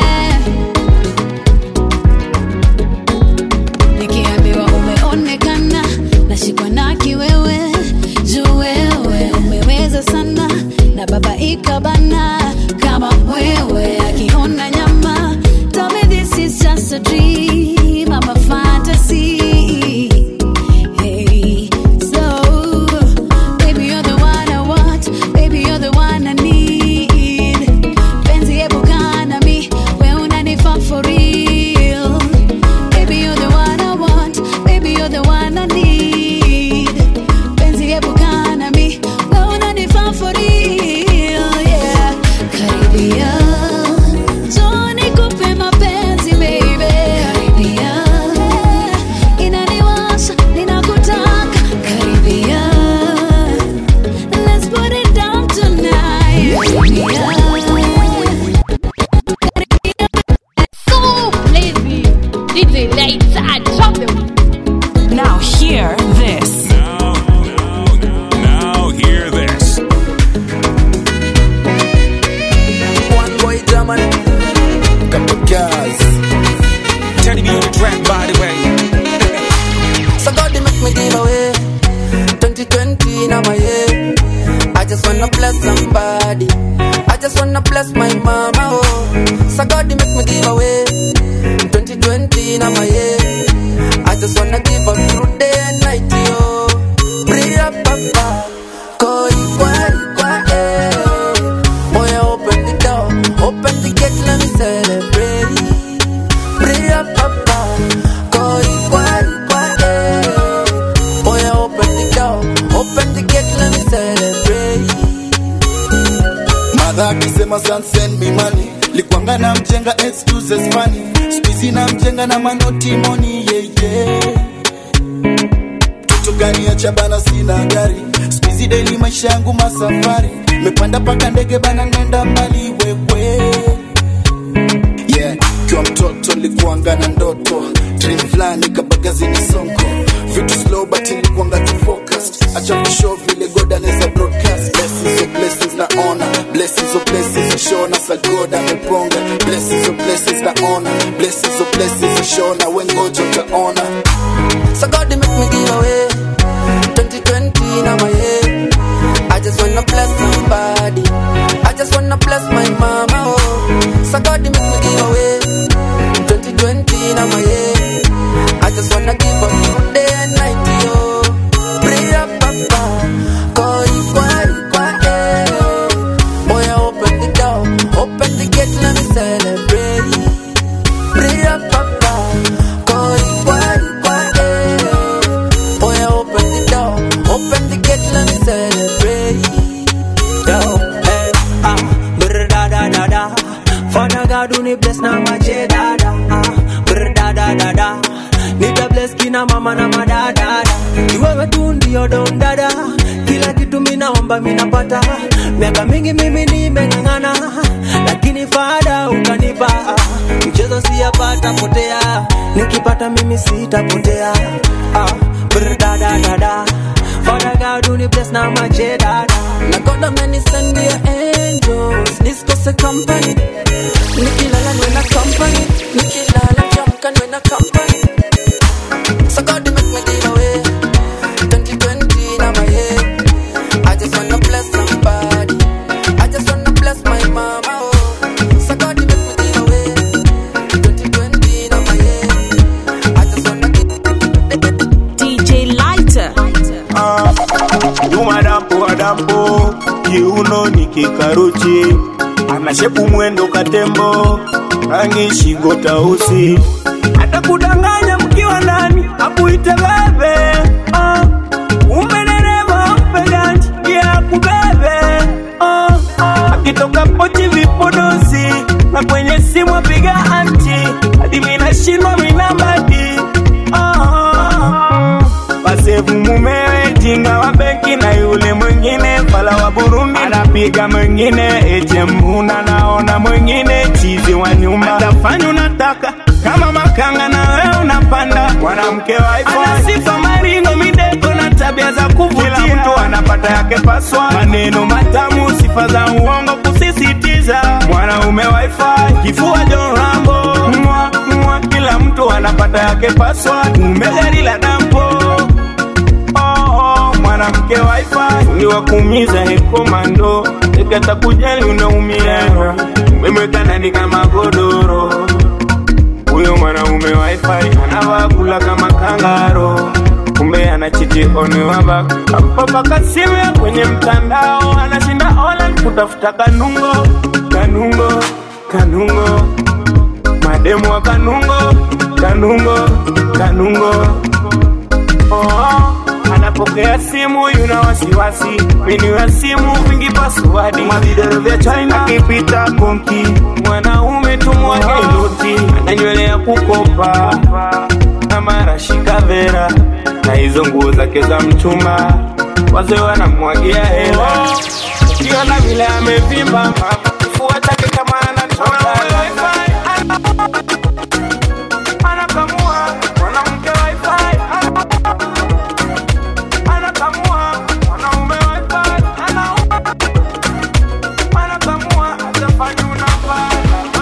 nikiambiwa umeonekana nashikwa na kiwewe, juu wewe umeweza sana na baba ikabana kama wewe akiona nyama. Tell me this is just a dream, I'm a fantasy. Hey, so baby you're the one I want, baby you're the one I need. Penzi hebu kaa na mi, we unanifaa for real. Baby you're the one I want, baby you're the one I need. Penzi hebu kaa na mi, we unanifaa for real, yeah. Karibia, njoo nikupe mapenzi baby. Karibia, inaniwasha, ninakutaka. Karibia, let's put it down tonight. Karibia. So lazy. DJ Lighter, drop them. Now hear this. Now hear this. One boy German. Couple girls. Teddy B on the track, by the way. So God, they make me give away. 2020 now my year. I just wanna bless somebody. I just wanna bless my mama. Oh, so God, they make me give away. 2020 now my year. I just wanna give up through day and night. Yo, Bria papa, koi kwa kwa eh. Boy, open the door, open the gate, let me celebrate. Bria papa, koi kwa kwa eh. Boy, open the door, open the gate, let me celebrate. madha akisema "Son, send me money likwanga na mjenga excuses funny skuizi na mjenga na manoti moni yeye toto gani ya chabana sina gari skuizi deli maisha yangu masafari mepanda paka ndege bana nenda mbali wewe yeah kiwa mtoto likuanga na ndoto dream fulani kabagazini sonko vitu slow but nilikuanga tu focused acha kushow vile god anaweza broadcast blessings of blessings na honor blessings of blessings shona sa god ameponga blessings of blessings na honor blessings of blessings shona wengoja utaona So God, they make me give away. 2020 now my year. I just wanna bless somebody. I just wanna bless my mama. Oh, so God, they make me give away. 2020 now my year. I just wanna give up through day and night. Yo, pray up, papa. Koi kwa kwa eh. Boy, open the door, open the gate, let me celebrate. na mache dada ah, brr dada dada nita bless kina mama na madada ni wewe tu ndio don dada kila kitu minaomba minapata miaka mingi mimi nimeng'ang'ana lakini fada ukanipa mchezo siyapata potea nikipata mimi sitapotea ah, brr dada dada Father God, do the bless now my J dada. Na God amenisend your angels, nisikose company. Nikilala niwe na company, nikilala nikiamka niwe na company. So God make me give away 2020 na my year. I just wanna bless somebody. I just wanna bless my mama. Oh. So God make me give away 2020 na my year. I just wanna DJ Lighter. Juma dampo adampo kiuno ni kikaruchi anashepu mwendo katembo rangi shingo tausi atakudanganya mkiwa ndani akuite bebe ah. umendereva mpeganji ya kubebe ah. akitoka pochi vipodozi na kwenye simu apiga anti hadi minashindwa minambadi ah. Basevu mumewe jinga wa benki na yule mwingine fala wa Burundi anapiga mwingine ATM naona mwingine chizi wa nyumba atafanya unataka kama makanga na wewe unapanda mwanamke wa iPhone ana sifa maringo mideko na tabia za kuvutia kila mtu anapata yake paswa maneno matamu sifa za uongo kusisitiza mwanaume wa iPhone kifua John Rambo mwa, mwa, kila mtu anapata yake paswa umegari la dampo oh, mwanamke wifi uliwakuumiza hekomando ekata kujali unaumia umemweka ndani kama godoro huyo mwanaume wifi anavaa kula kama kangaro kumbe anachiti onewaba apapaka simu ya kwenye mtandao anashinda online kutafuta kanungo kanungo kanungo mademu wa kanungo kanungo kanungo oh, anapokea simu yuna wasiwasi menu ya simu vingi pasuadi mavidoro vya china akipita konki mwanaume tumwage noti ana nywele ya kukopa na marashika vera na hizo nguo zake za mchumba wazee wanamwagia hela ukiona vile amevimba kifua chake kama anatoka anakamua mwanamke wifi anakamua mwanaume wifi anakamua atafanya unafaa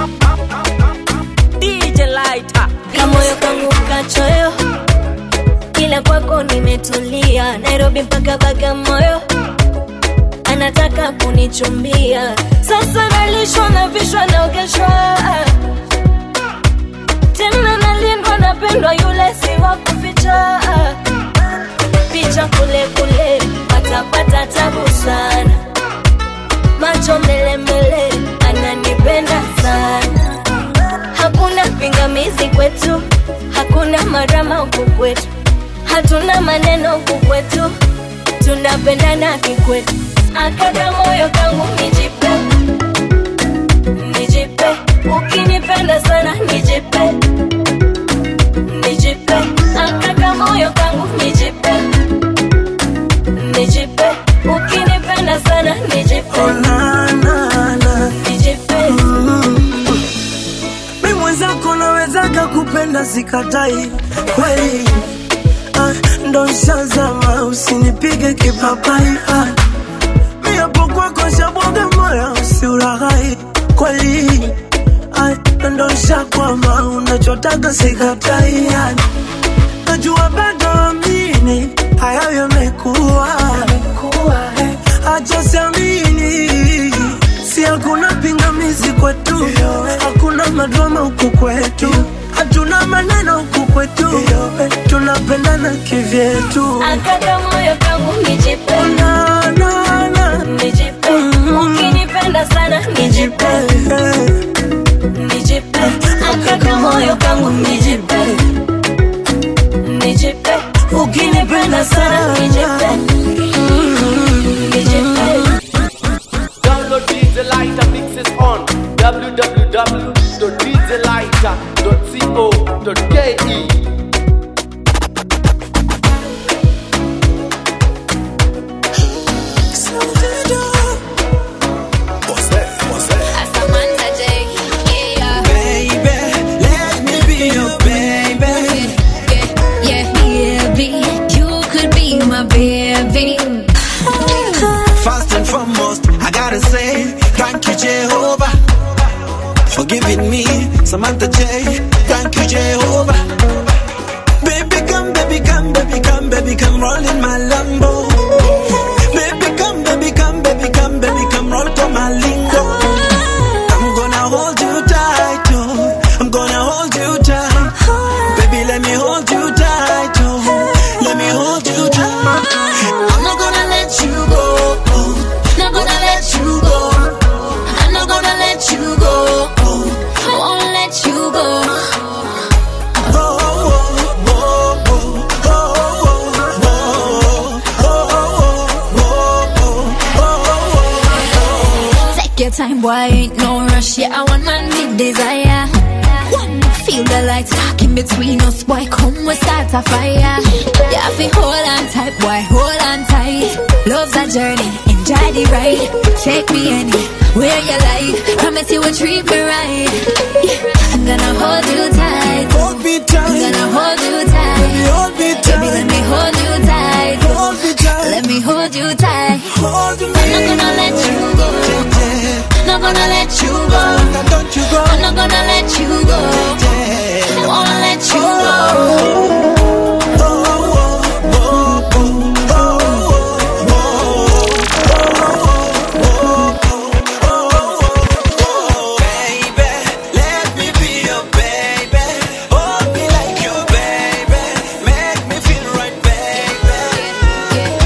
DJ Lighter. Kamoyo kangu kachoyo, ila kwako nimetulia. Nairobi mpaka Bagamoyo, anataka kunichumbia. Sasa nalishwa na vishwa naogeshwa, tena nalindwa, napendwa, yule si wa kuficha. Picha kule kule, patapata tabu sana, macho mbele mbele, ananipenda sana hakuna pingamizi kwetu, hakuna marama huku kwetu, hatuna maneno huku kwetu, tunapendana kikwetu. Akaka moyo kangu nijipe, nijipe, ukinipenda sana nijipe, nijipe, akaka moyo kangu nijipe, nijipe, ukinipenda sana nijipe, nijipe. mi mwenzako nawezaga kupenda sikatai kweli ah, ndo nshazama usinipige kipapai ah, mi hapo kwako shabwaga moyo usiuraghai kweli ah, ndo nshakwama unachotaga sikatai ah, najua bado amini hayo yamekuwa acha siamini si hakuna pingamizi kwetu hakuna madrama huku kwetu hatuna maneno huku kwetu tunapendana kivyetu Akaka moyo kangu nijipe, nijipe, ukinipenda sana nijipe, nijipe, akaka moyo kangu nijipe, nijipe, ukinipenda sana nijipe, nijipe. Download DJ Lighter mixes on www.djlighter.com. djlighter.co.ke Baby, let me be your baby. Yeah, baby, you could be my baby. First and foremost, I gotta say thank you, Jehovah, for giving me Samantha J. Thank you, Jehovah. Baby, come, baby, come, baby, come, baby, come, roll in my Lambo. Baby, come, baby, come, baby, come, baby, come, roll to my lingo. I'm gonna hold you tight, oh. I'm gonna hold you tight. Baby, let me hold you tight, oh. Let me hold you tight. I'm not gonna let you go. Not gonna let you go. I'm not gonna let you go. Won't let you go. Take your time, boy, ain't no rush. Yeah, I want man big desire. Wanna feel the light sparking between us, boy. Come, we start a fire. Yeah, I feel hold on tight, boy, hold on tight. Love's a journey, enjoy the ride. Take me anywhere you like. Promise you will treat me right. Yeah, I'm gonna hold you tight. Hold me tight. I'm gonna hold you tight. Baby, hold me tight. Baby, let me hold you tight. Hold me tight. Let me hold you tight. Hold me. I'm not gonna let you go. Not gonna let you go. Don't you go. I'm not gonna let you go. Won't let you go. Let me be your baby. Hold me like your baby. Make me feel right, baby.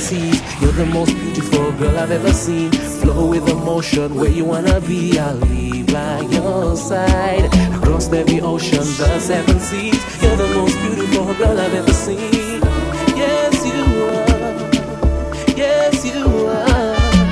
seas. You're the most beautiful girl I've ever seen. Flow with emotion, where you wanna be, I'll be by your side. Across every ocean, the seven seas. You're the most beautiful girl I've ever seen. Yes, you are. Yes, you are.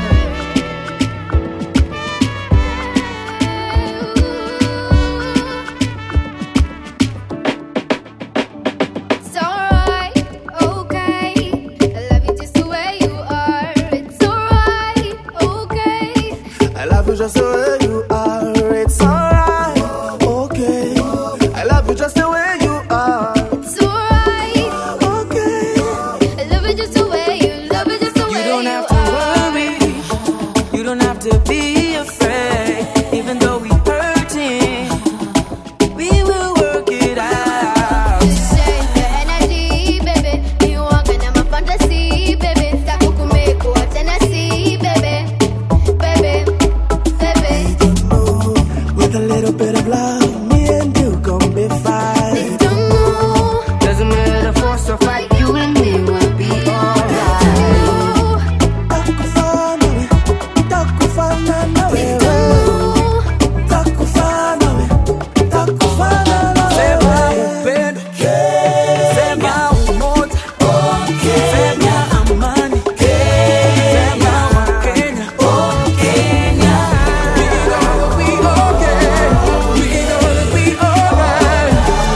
It's alright, okay. I love you just the way you are. It's alright, okay. I love you just the way you are. It's alright, okay. I love you just the way you are. It's alright, okay. I love you just the way you love it just the way You don't have to worry. You don't have to be afraid. Even though we hurting, we will work it out. The energy, baby. You walk in my fantasy, baby. Takukumeko, Tennessee, baby. Baby, baby. With a little bit of love, me and you gon' be fine. Doesn't matter force or fight, you and me will be alright. Takufana we, takufana na wewe. Takufana we, takufana na Sema wewe. upendo, sema umoja, sema amani, sema Wakenya, Kenya. We gonna be okay, we gonna be alright.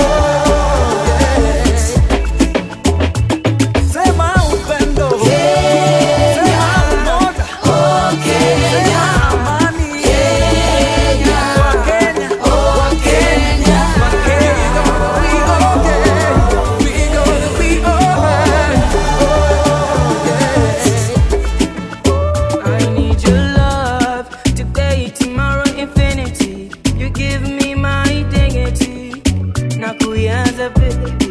Sema upendo, sema umoja, sema amani, Wakenya, Wakenya, I need your love today, tomorrow, infinity. You give me my dignity. Nakuyaza baby.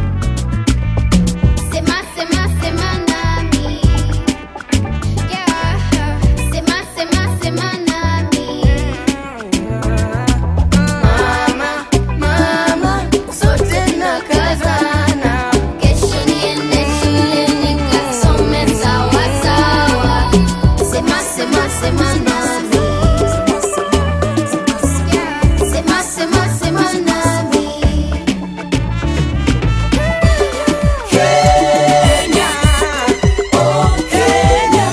Sema, sema, sema nami. Yeah. Sema, sema, sema nami. Mama, mama, sote nakazana. Kesho niende shule nikasome sawa sawa. Sema, sema, sema nami. Yeah. Sema, sema, sema nami. Kenya, oh Kenya,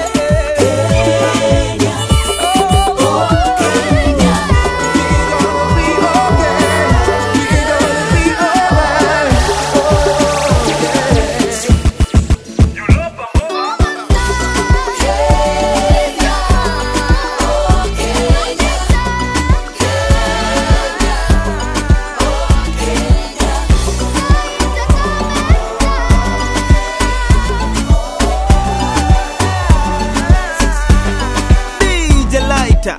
Kenya, oh Kenya. We gonna be okay, we gonna be alright. DJ Lighter.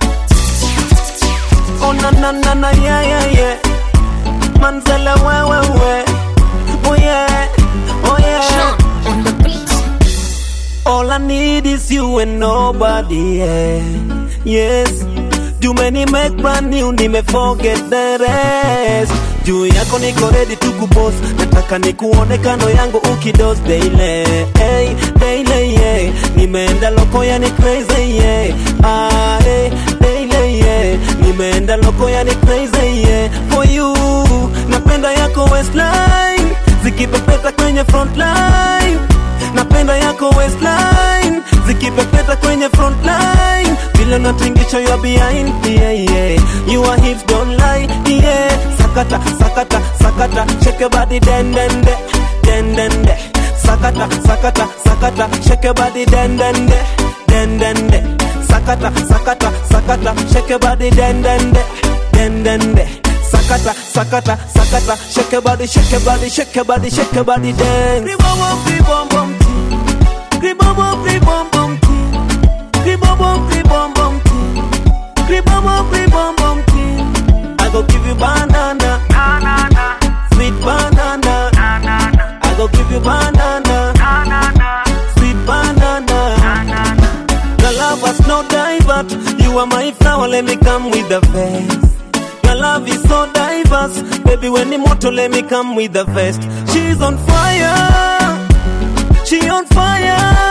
Oh na na na na yeah yeah yeah. Manzala we we we. Oh yeah, oh yeah. On the beat. All I need is you and nobody else. Yes. Juu make brand new, nime forget the rest. Juu yako niko ready to kuboss, nataka nikuone kando yangu ukidos daily, hey, daily, yeah. Nimeenda loko yani crazy, yeah. Ah, hey, daily, yeah. Nimeenda loko yani crazy, yeah. For you, napenda yako waistline, zikipepeta kwenye front line napenda yako waistline zikipepeta kwenye frontline vile natingisha you are behind yeah, yeah. your hips don't lie yeah. sakata sakata sakata shake your body den den de den den de sakata sakata sakata shake your body den den de den den de sakata sakata sakata shake your body den den de den den de sakata sakata sakata shake your body shake your body shake your body shake your body dance Ribom, ribom, bom, tea. Ribom, ribom, bom, tea. Ribom, ribom, bom, tea. Ribom, ribom, bom, tea. I go give you banana, sweet banana. I go give you banana, sweet banana. Your love was no divert. You are my flower, let me come with the vest. Your love is so diverse. Baby, when the motor, let me come with the vest. She's on fire. She on fire.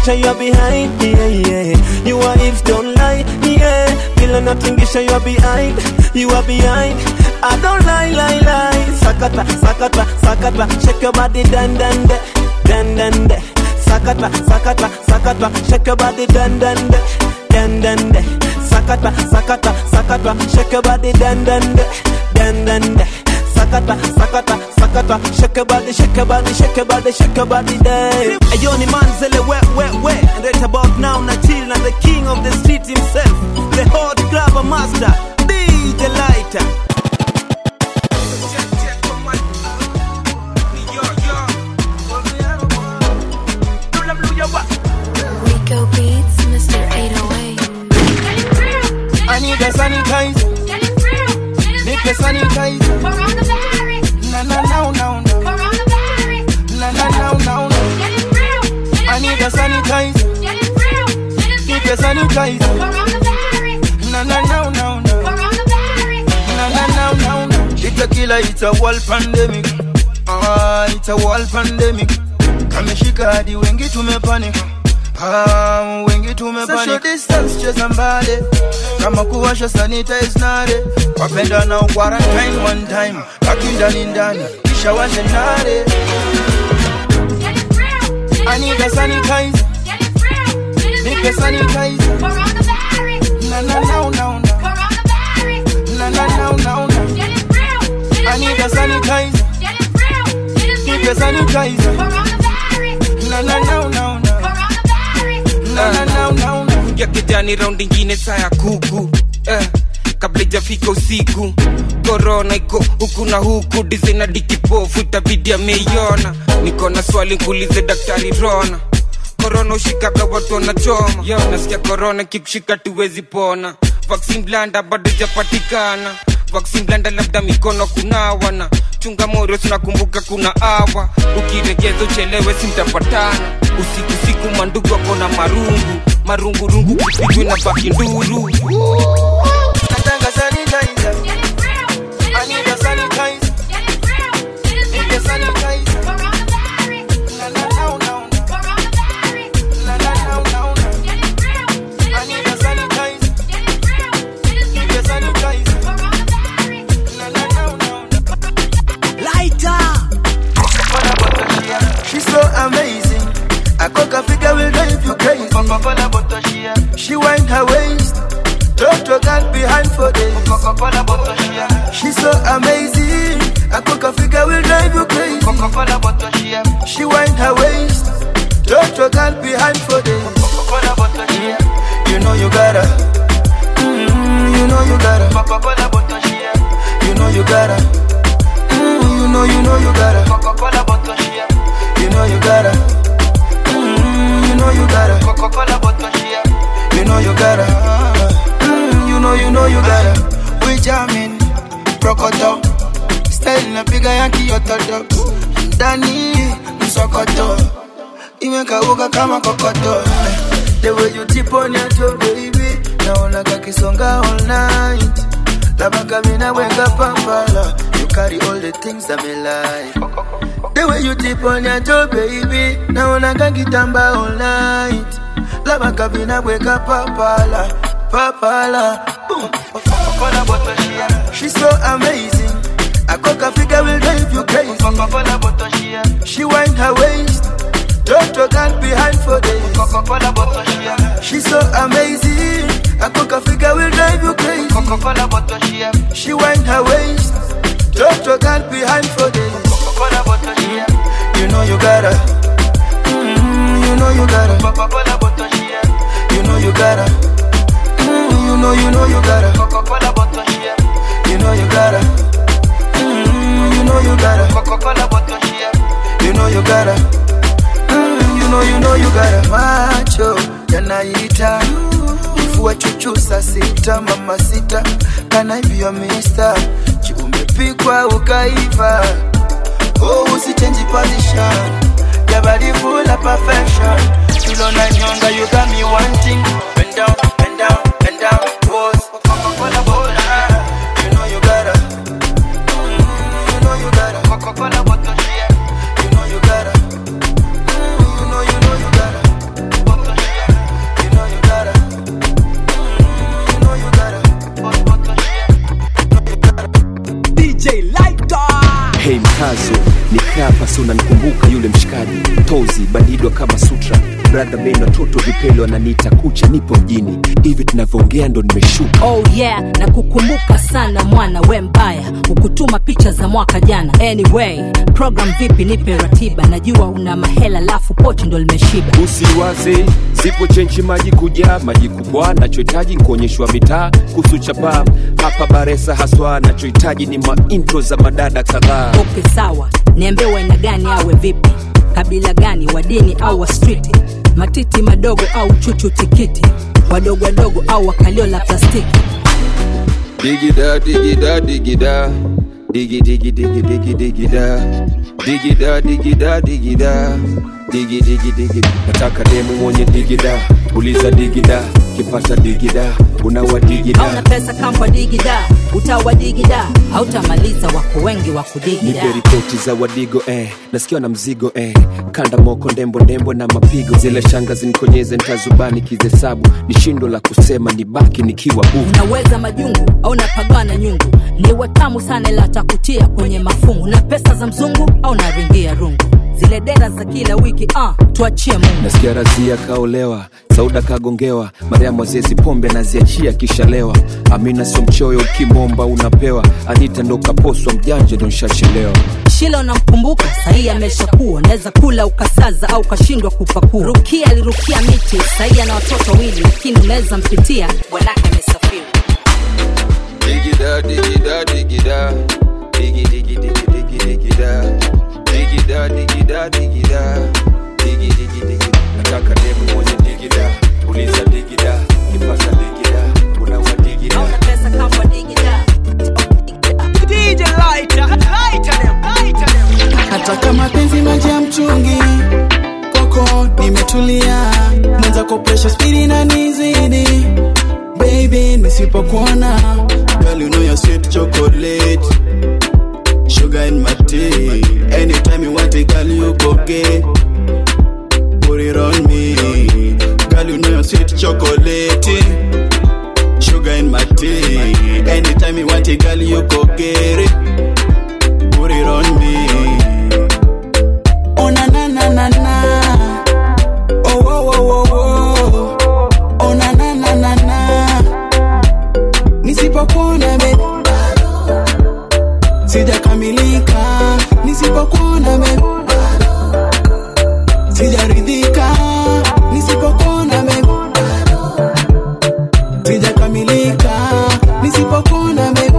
natingisha you are behind yeah, yeah. You are if don't lie yeah. Vile natingisha you are behind You are behind I don't lie lie lie Sakata sakata sakata Shake your body dan dan de Dan dan de Sakata sakata sakata Shake your body dan dan de Dan dan de Sakata sakata sakata Shake your body dan dan de Dan dan de sakata sakata sakata shake your body shake your body shake your body shake your body day Ayo ni manzele we we we And right about now na chill na the king of the street himself The hot grabber master DJ Lighter Rico Beats, Mr. 808. I need a sanitizer. Need a sanitizer. Na na na na na. Na na na na na. I need a sanitizer. Need a sanitizer. Na na na na na. Na na na na na. It's a killer. It's a world pandemic. Ah, it's a world pandemic. Kameshika hadi wengi tumepanic. Ah, wengi tumepanic. Social distance cheza mbali kama kuwasha sanitize nare wapenda na quarantine one time baki ndani ndani kisha washe nare I need a sanitizer Need a sanitizer Na na na na na Na na na na na I need a sanitizer Need a sanitizer Na na na na na Na na na na na ya kijani raundi ingine saa ya kuku eh, kabla ijafika usiku korona iko huku na huku dizaina dikipofu itabidi ameiona niko na swali nkuulize daktari rona korona ushikaga watu wanachoma yo nasikia korona kikushika tuwezi pona vaksin blanda bado ijapatikana vaksin blanda labda mikono kunawana chunga morio tunakumbuka kuna awa ukiregeza uchelewe simtapatana usiku siku mandugu ako na marungu marungurungu kupigwe na baki nduru Nataka sanitizer I need a sanitizer Need a sanitizer Na na na na Na na na na I need a sanitizer Need a sanitizer Na na na na Lighter She's so amazing. I cook a figure will drive you crazy. Coca-Cola bottle she She wind her waist. Drop to girl behind for days. Coca-Cola bottle she She's so amazing. I cook a figure will drive you crazy. Coca-Cola bottle she She wind her waist. Drop to girl behind for days. Coca-Cola bottle she You know you gotta. Mm, you know you gotta. Coca-Cola bottle she You know you gotta. Mm, you know you know you gotta. Coca-Cola bottle she You know you gotta. Mm, you know you gotta. Coca-Cola bottle she You know you gotta. Mm, you know you know you gotta. We jamming, prokoto. Style na piga ya kiototo. Ndani msokoto. Imekauka kama kokoto. The way you tip on your toe, baby. Naona kakisonga all night. Labaka mina weka pambala. You carry all the things that me like. The way you tip on your toe, baby. Naona kakitamba all night. Labaka mina weka papala. Papala. Boom. Coca-Cola bottle she She's so amazing. A coca figure will drive you crazy. Coca-Cola bottle she She wind her waist. Drop to girl behind for days. Coca-Cola bottle she She's so amazing. A coca figure will drive you crazy. Coca-Cola bottle she She wind her waist. Drop to girl behind for days. Coca-Cola bottle she You know you gotta. Mm, you know you gotta. Coca-Cola bottle she You know you gotta. Mm, you know you know you gotta. Coca-Cola bottle she You know you gotta. Mm, you know you gotta. Coca-Cola bottle she You know you gotta. Mm, you know you know you gotta. Macho yanaita kifua chuchu saa sita mama sita kana hivyo mista umepikwa ukaiva oh usichange position your body full of perfection you na nyonga you got me wanting bend down bend down bend down pose Coca-Cola bottle you know you gotta Mm, you know you gotta Coca-Cola bottle you know you gotta Mm, you know you know you gotta bradha meno watoto vipele wananiita kucha nipo mjini hivi tunavyoongea ndo nimeshuka oh yeah na kukumbuka sana mwana we mbaya ukutuma picha za mwaka jana anyway program vipi nipe ratiba najua una mahela lafu pochi ndo limeshiba usiwaze zipo chenchi maji kujaa maji kubwa nachohitaji nkuonyeshwa mitaa kuhusu chapa hapa baresa haswa nachohitaji ni maintro za madada kadhaa okay sawa niambie waina gani awe vipi kabila gani wa dini au wa striti matiti madogo au chuchu tikiti wadogo wadogo au wakalio la plastiki digida digida digida digi digi digi digi digida digida digida digida digi digi digi nataka demu mwenye digida uliza digida kipata digida unawa digida hauna pesa kamba digida utawa digida hautamaliza wako wengi wa kudigida nipe ripoti za wadigo eh. nasikia na mzigo eh. kanda moko ndembo ndembo na mapigo zile shanga zinikonyeze ntazubani kizesabu ni shindo la kusema nibaki nikiwa bubu unaweza majungu au napagana nyungu ni watamu sana ila takutia kwenye mafungu na pesa za mzungu au naringia rungu zile dera za kila wiki uh, tuachie mungu nasikia razia kaolewa sauda kagongewa mariamu azezi pombe anaziachia kishalewa amina sio mchoyo ukimomba unapewa anita ndo kaposwa mjanja ndo nshachelewa shila unamkumbuka sahii ameshakuwa naweza kula ukasaza au kashindwa kupakua rukia alirukia miti sahii ana watoto wawili lakini unaweza mpitia bwanake amesafiri digida digida digida digi digi digi digi digida digida digida digida digi digi digi nataka demu mwenye digida uliza digida kipasa digida unawa digida pesa kama digida DJ Lighter, lighter them, lighter them. hata mapenzi maji ya mchungi koko nimetulia mwenzako presha spidi na nizidi baby nisipokuona girl you know you're sweet chocolate sugar in my tea anytime you want it girl you go get put it on me girl you know you're sweet chocolate sugar in my tea anytime you want it girl you go get it put it on me Oh na na na na na. Oh oh oh oh oh. Oh na na na na na. Nisipokuona baby. Sijakamilika. Nisipokuona baby. Sijaridhika. Nisipokuona baby. Sijakamilika. Nisipokuona baby.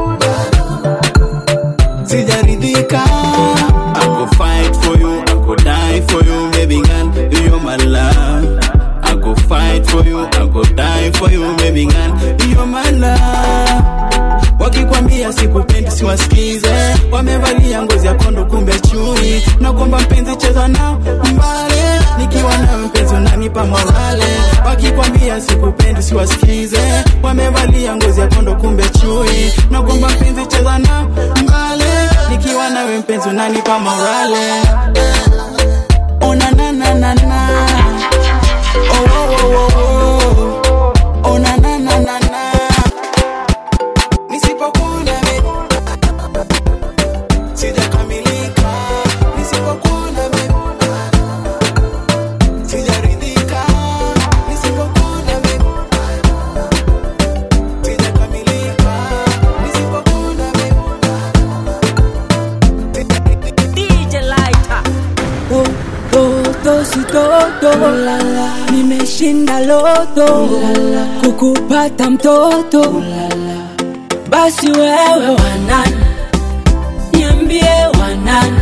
Sijaridhika. I go fight for you, I go die for you, baby girl, you're my love. I go fight for you, I go die for you, baby girl, you're my love. Wakikwambia sikupendi siwasikize, wamevalia ngozi ya kondo kumbe chui, nakwamba mpenzi cheza nao mbale, nikiwa nawe mpenzi unanipa morale. Wakikwambia sikupendi siwasikize, wamevalia ngozi ya kondo kumbe chui, nakwamba mpenzi cheza nao mbale, nikiwa nawe mpenzi unanipa morale. Oh na na na na na. Oh oh oh oh oh. Oh na na na na na. Nisipokuona baby. Sijakamilika. Nisipokuona baby. Sijaridhika. Nisipokuona baby. Sijakamilika. Nisipokuona DJ Lighter. Oh, toto si toto nimeshinda loto kukupata mtoto basi wewe wanani niambie wanani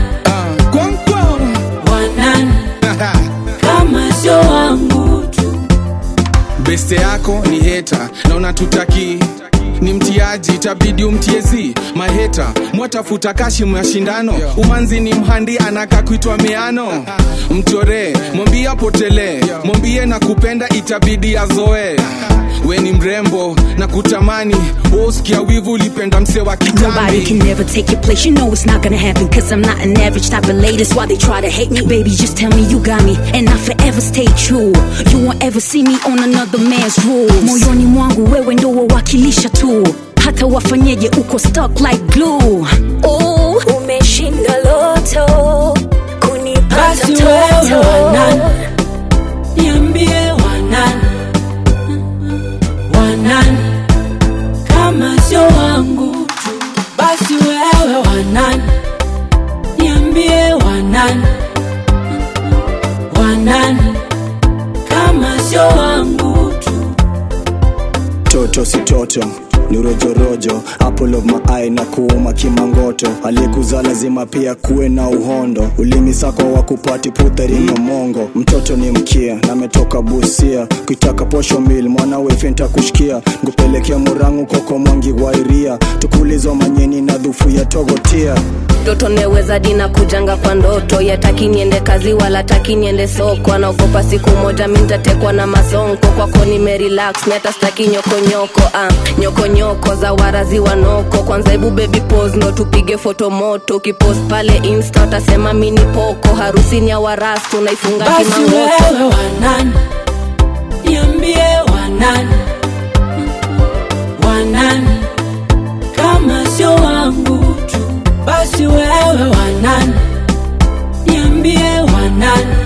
wanani kama sio wangu beste yako ni heta na unatutaki ni mtiaji itabidi umtiezi maheta mwatafuta kashi mashindano umanzi ni mhandi anaka kuitwa miano mchoree mwambie apotelee mwambie na kupenda itabidi azoe we ni mrembo na kutamani woskia wivu ulipenda mse wa Nobody kitambi can never take your place. You know it's not gonna happen. Cause I'm not an average type of lady. That's why they try to hate me. Baby, just tell me you got me. And I forever stay true. You won't ever see me on another man's rules. Moyoni mwangu wewe ndo wawakilisha tu. Hata wafanyeje uko stuck like glue. Oh, umeshinda loto. Kunipata basi wewe toto. wanani niambie sio wangu tu toto si toto ni rojorojo apple of my eye na kuuma kimangoto aliyekuzaa lazima pia kuwe na uhondo ulimi sako wa kupati putharingo mongo mtoto ni mkia nametoka busia kuitaka posho mil mwana wefenta kushikia ngupelekea murangu koko mwangi wairia tukulizo manyeni na dhufu ya togotia mtoto neweza dina kujanga kwa ndoto yataki niende kazi wala taki niende soko anaogopa siku moja mi ntatekwa na masonko kwako nimerelax mi hata staki nyokonyoko ah, nyokonyoko za warazi wanoko kwanza hebu baby pose ndo tupige foto moto ukipost pale insta utasema mi ni poko harusini ya warastu naifunga basi kimangoto wewe wanani niambie wanani wanani kama sio wangu tu basi wewe wanani niambie wanani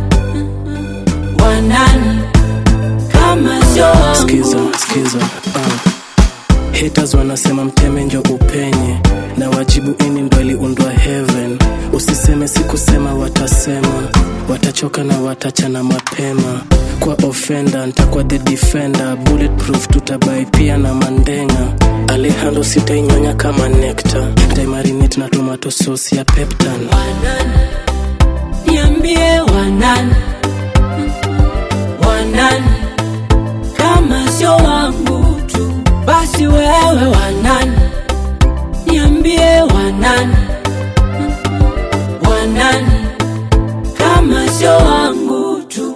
wanani kama sio wangu skiza skiza uh. haters wanasema mteme njo upenye na wajibu ini ndo aliundwa heaven usiseme sikusema watasema watachoka na watachana mapema kwa ofenda ntakuwa the defender bulletproof tutabai pia na mandenga alehando sitainyonya kama nekta ntaimarinate na tomato sauce ya peptan niambie wanani wanani kama sio wangu tu basi wewe wanani niambie wanani wanani kama sio wangu tu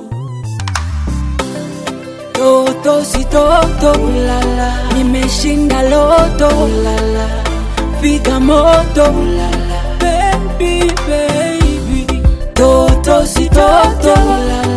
toto si toto ulala nimeshinda loto ulala piga moto ulala baby baby toto si toto ulala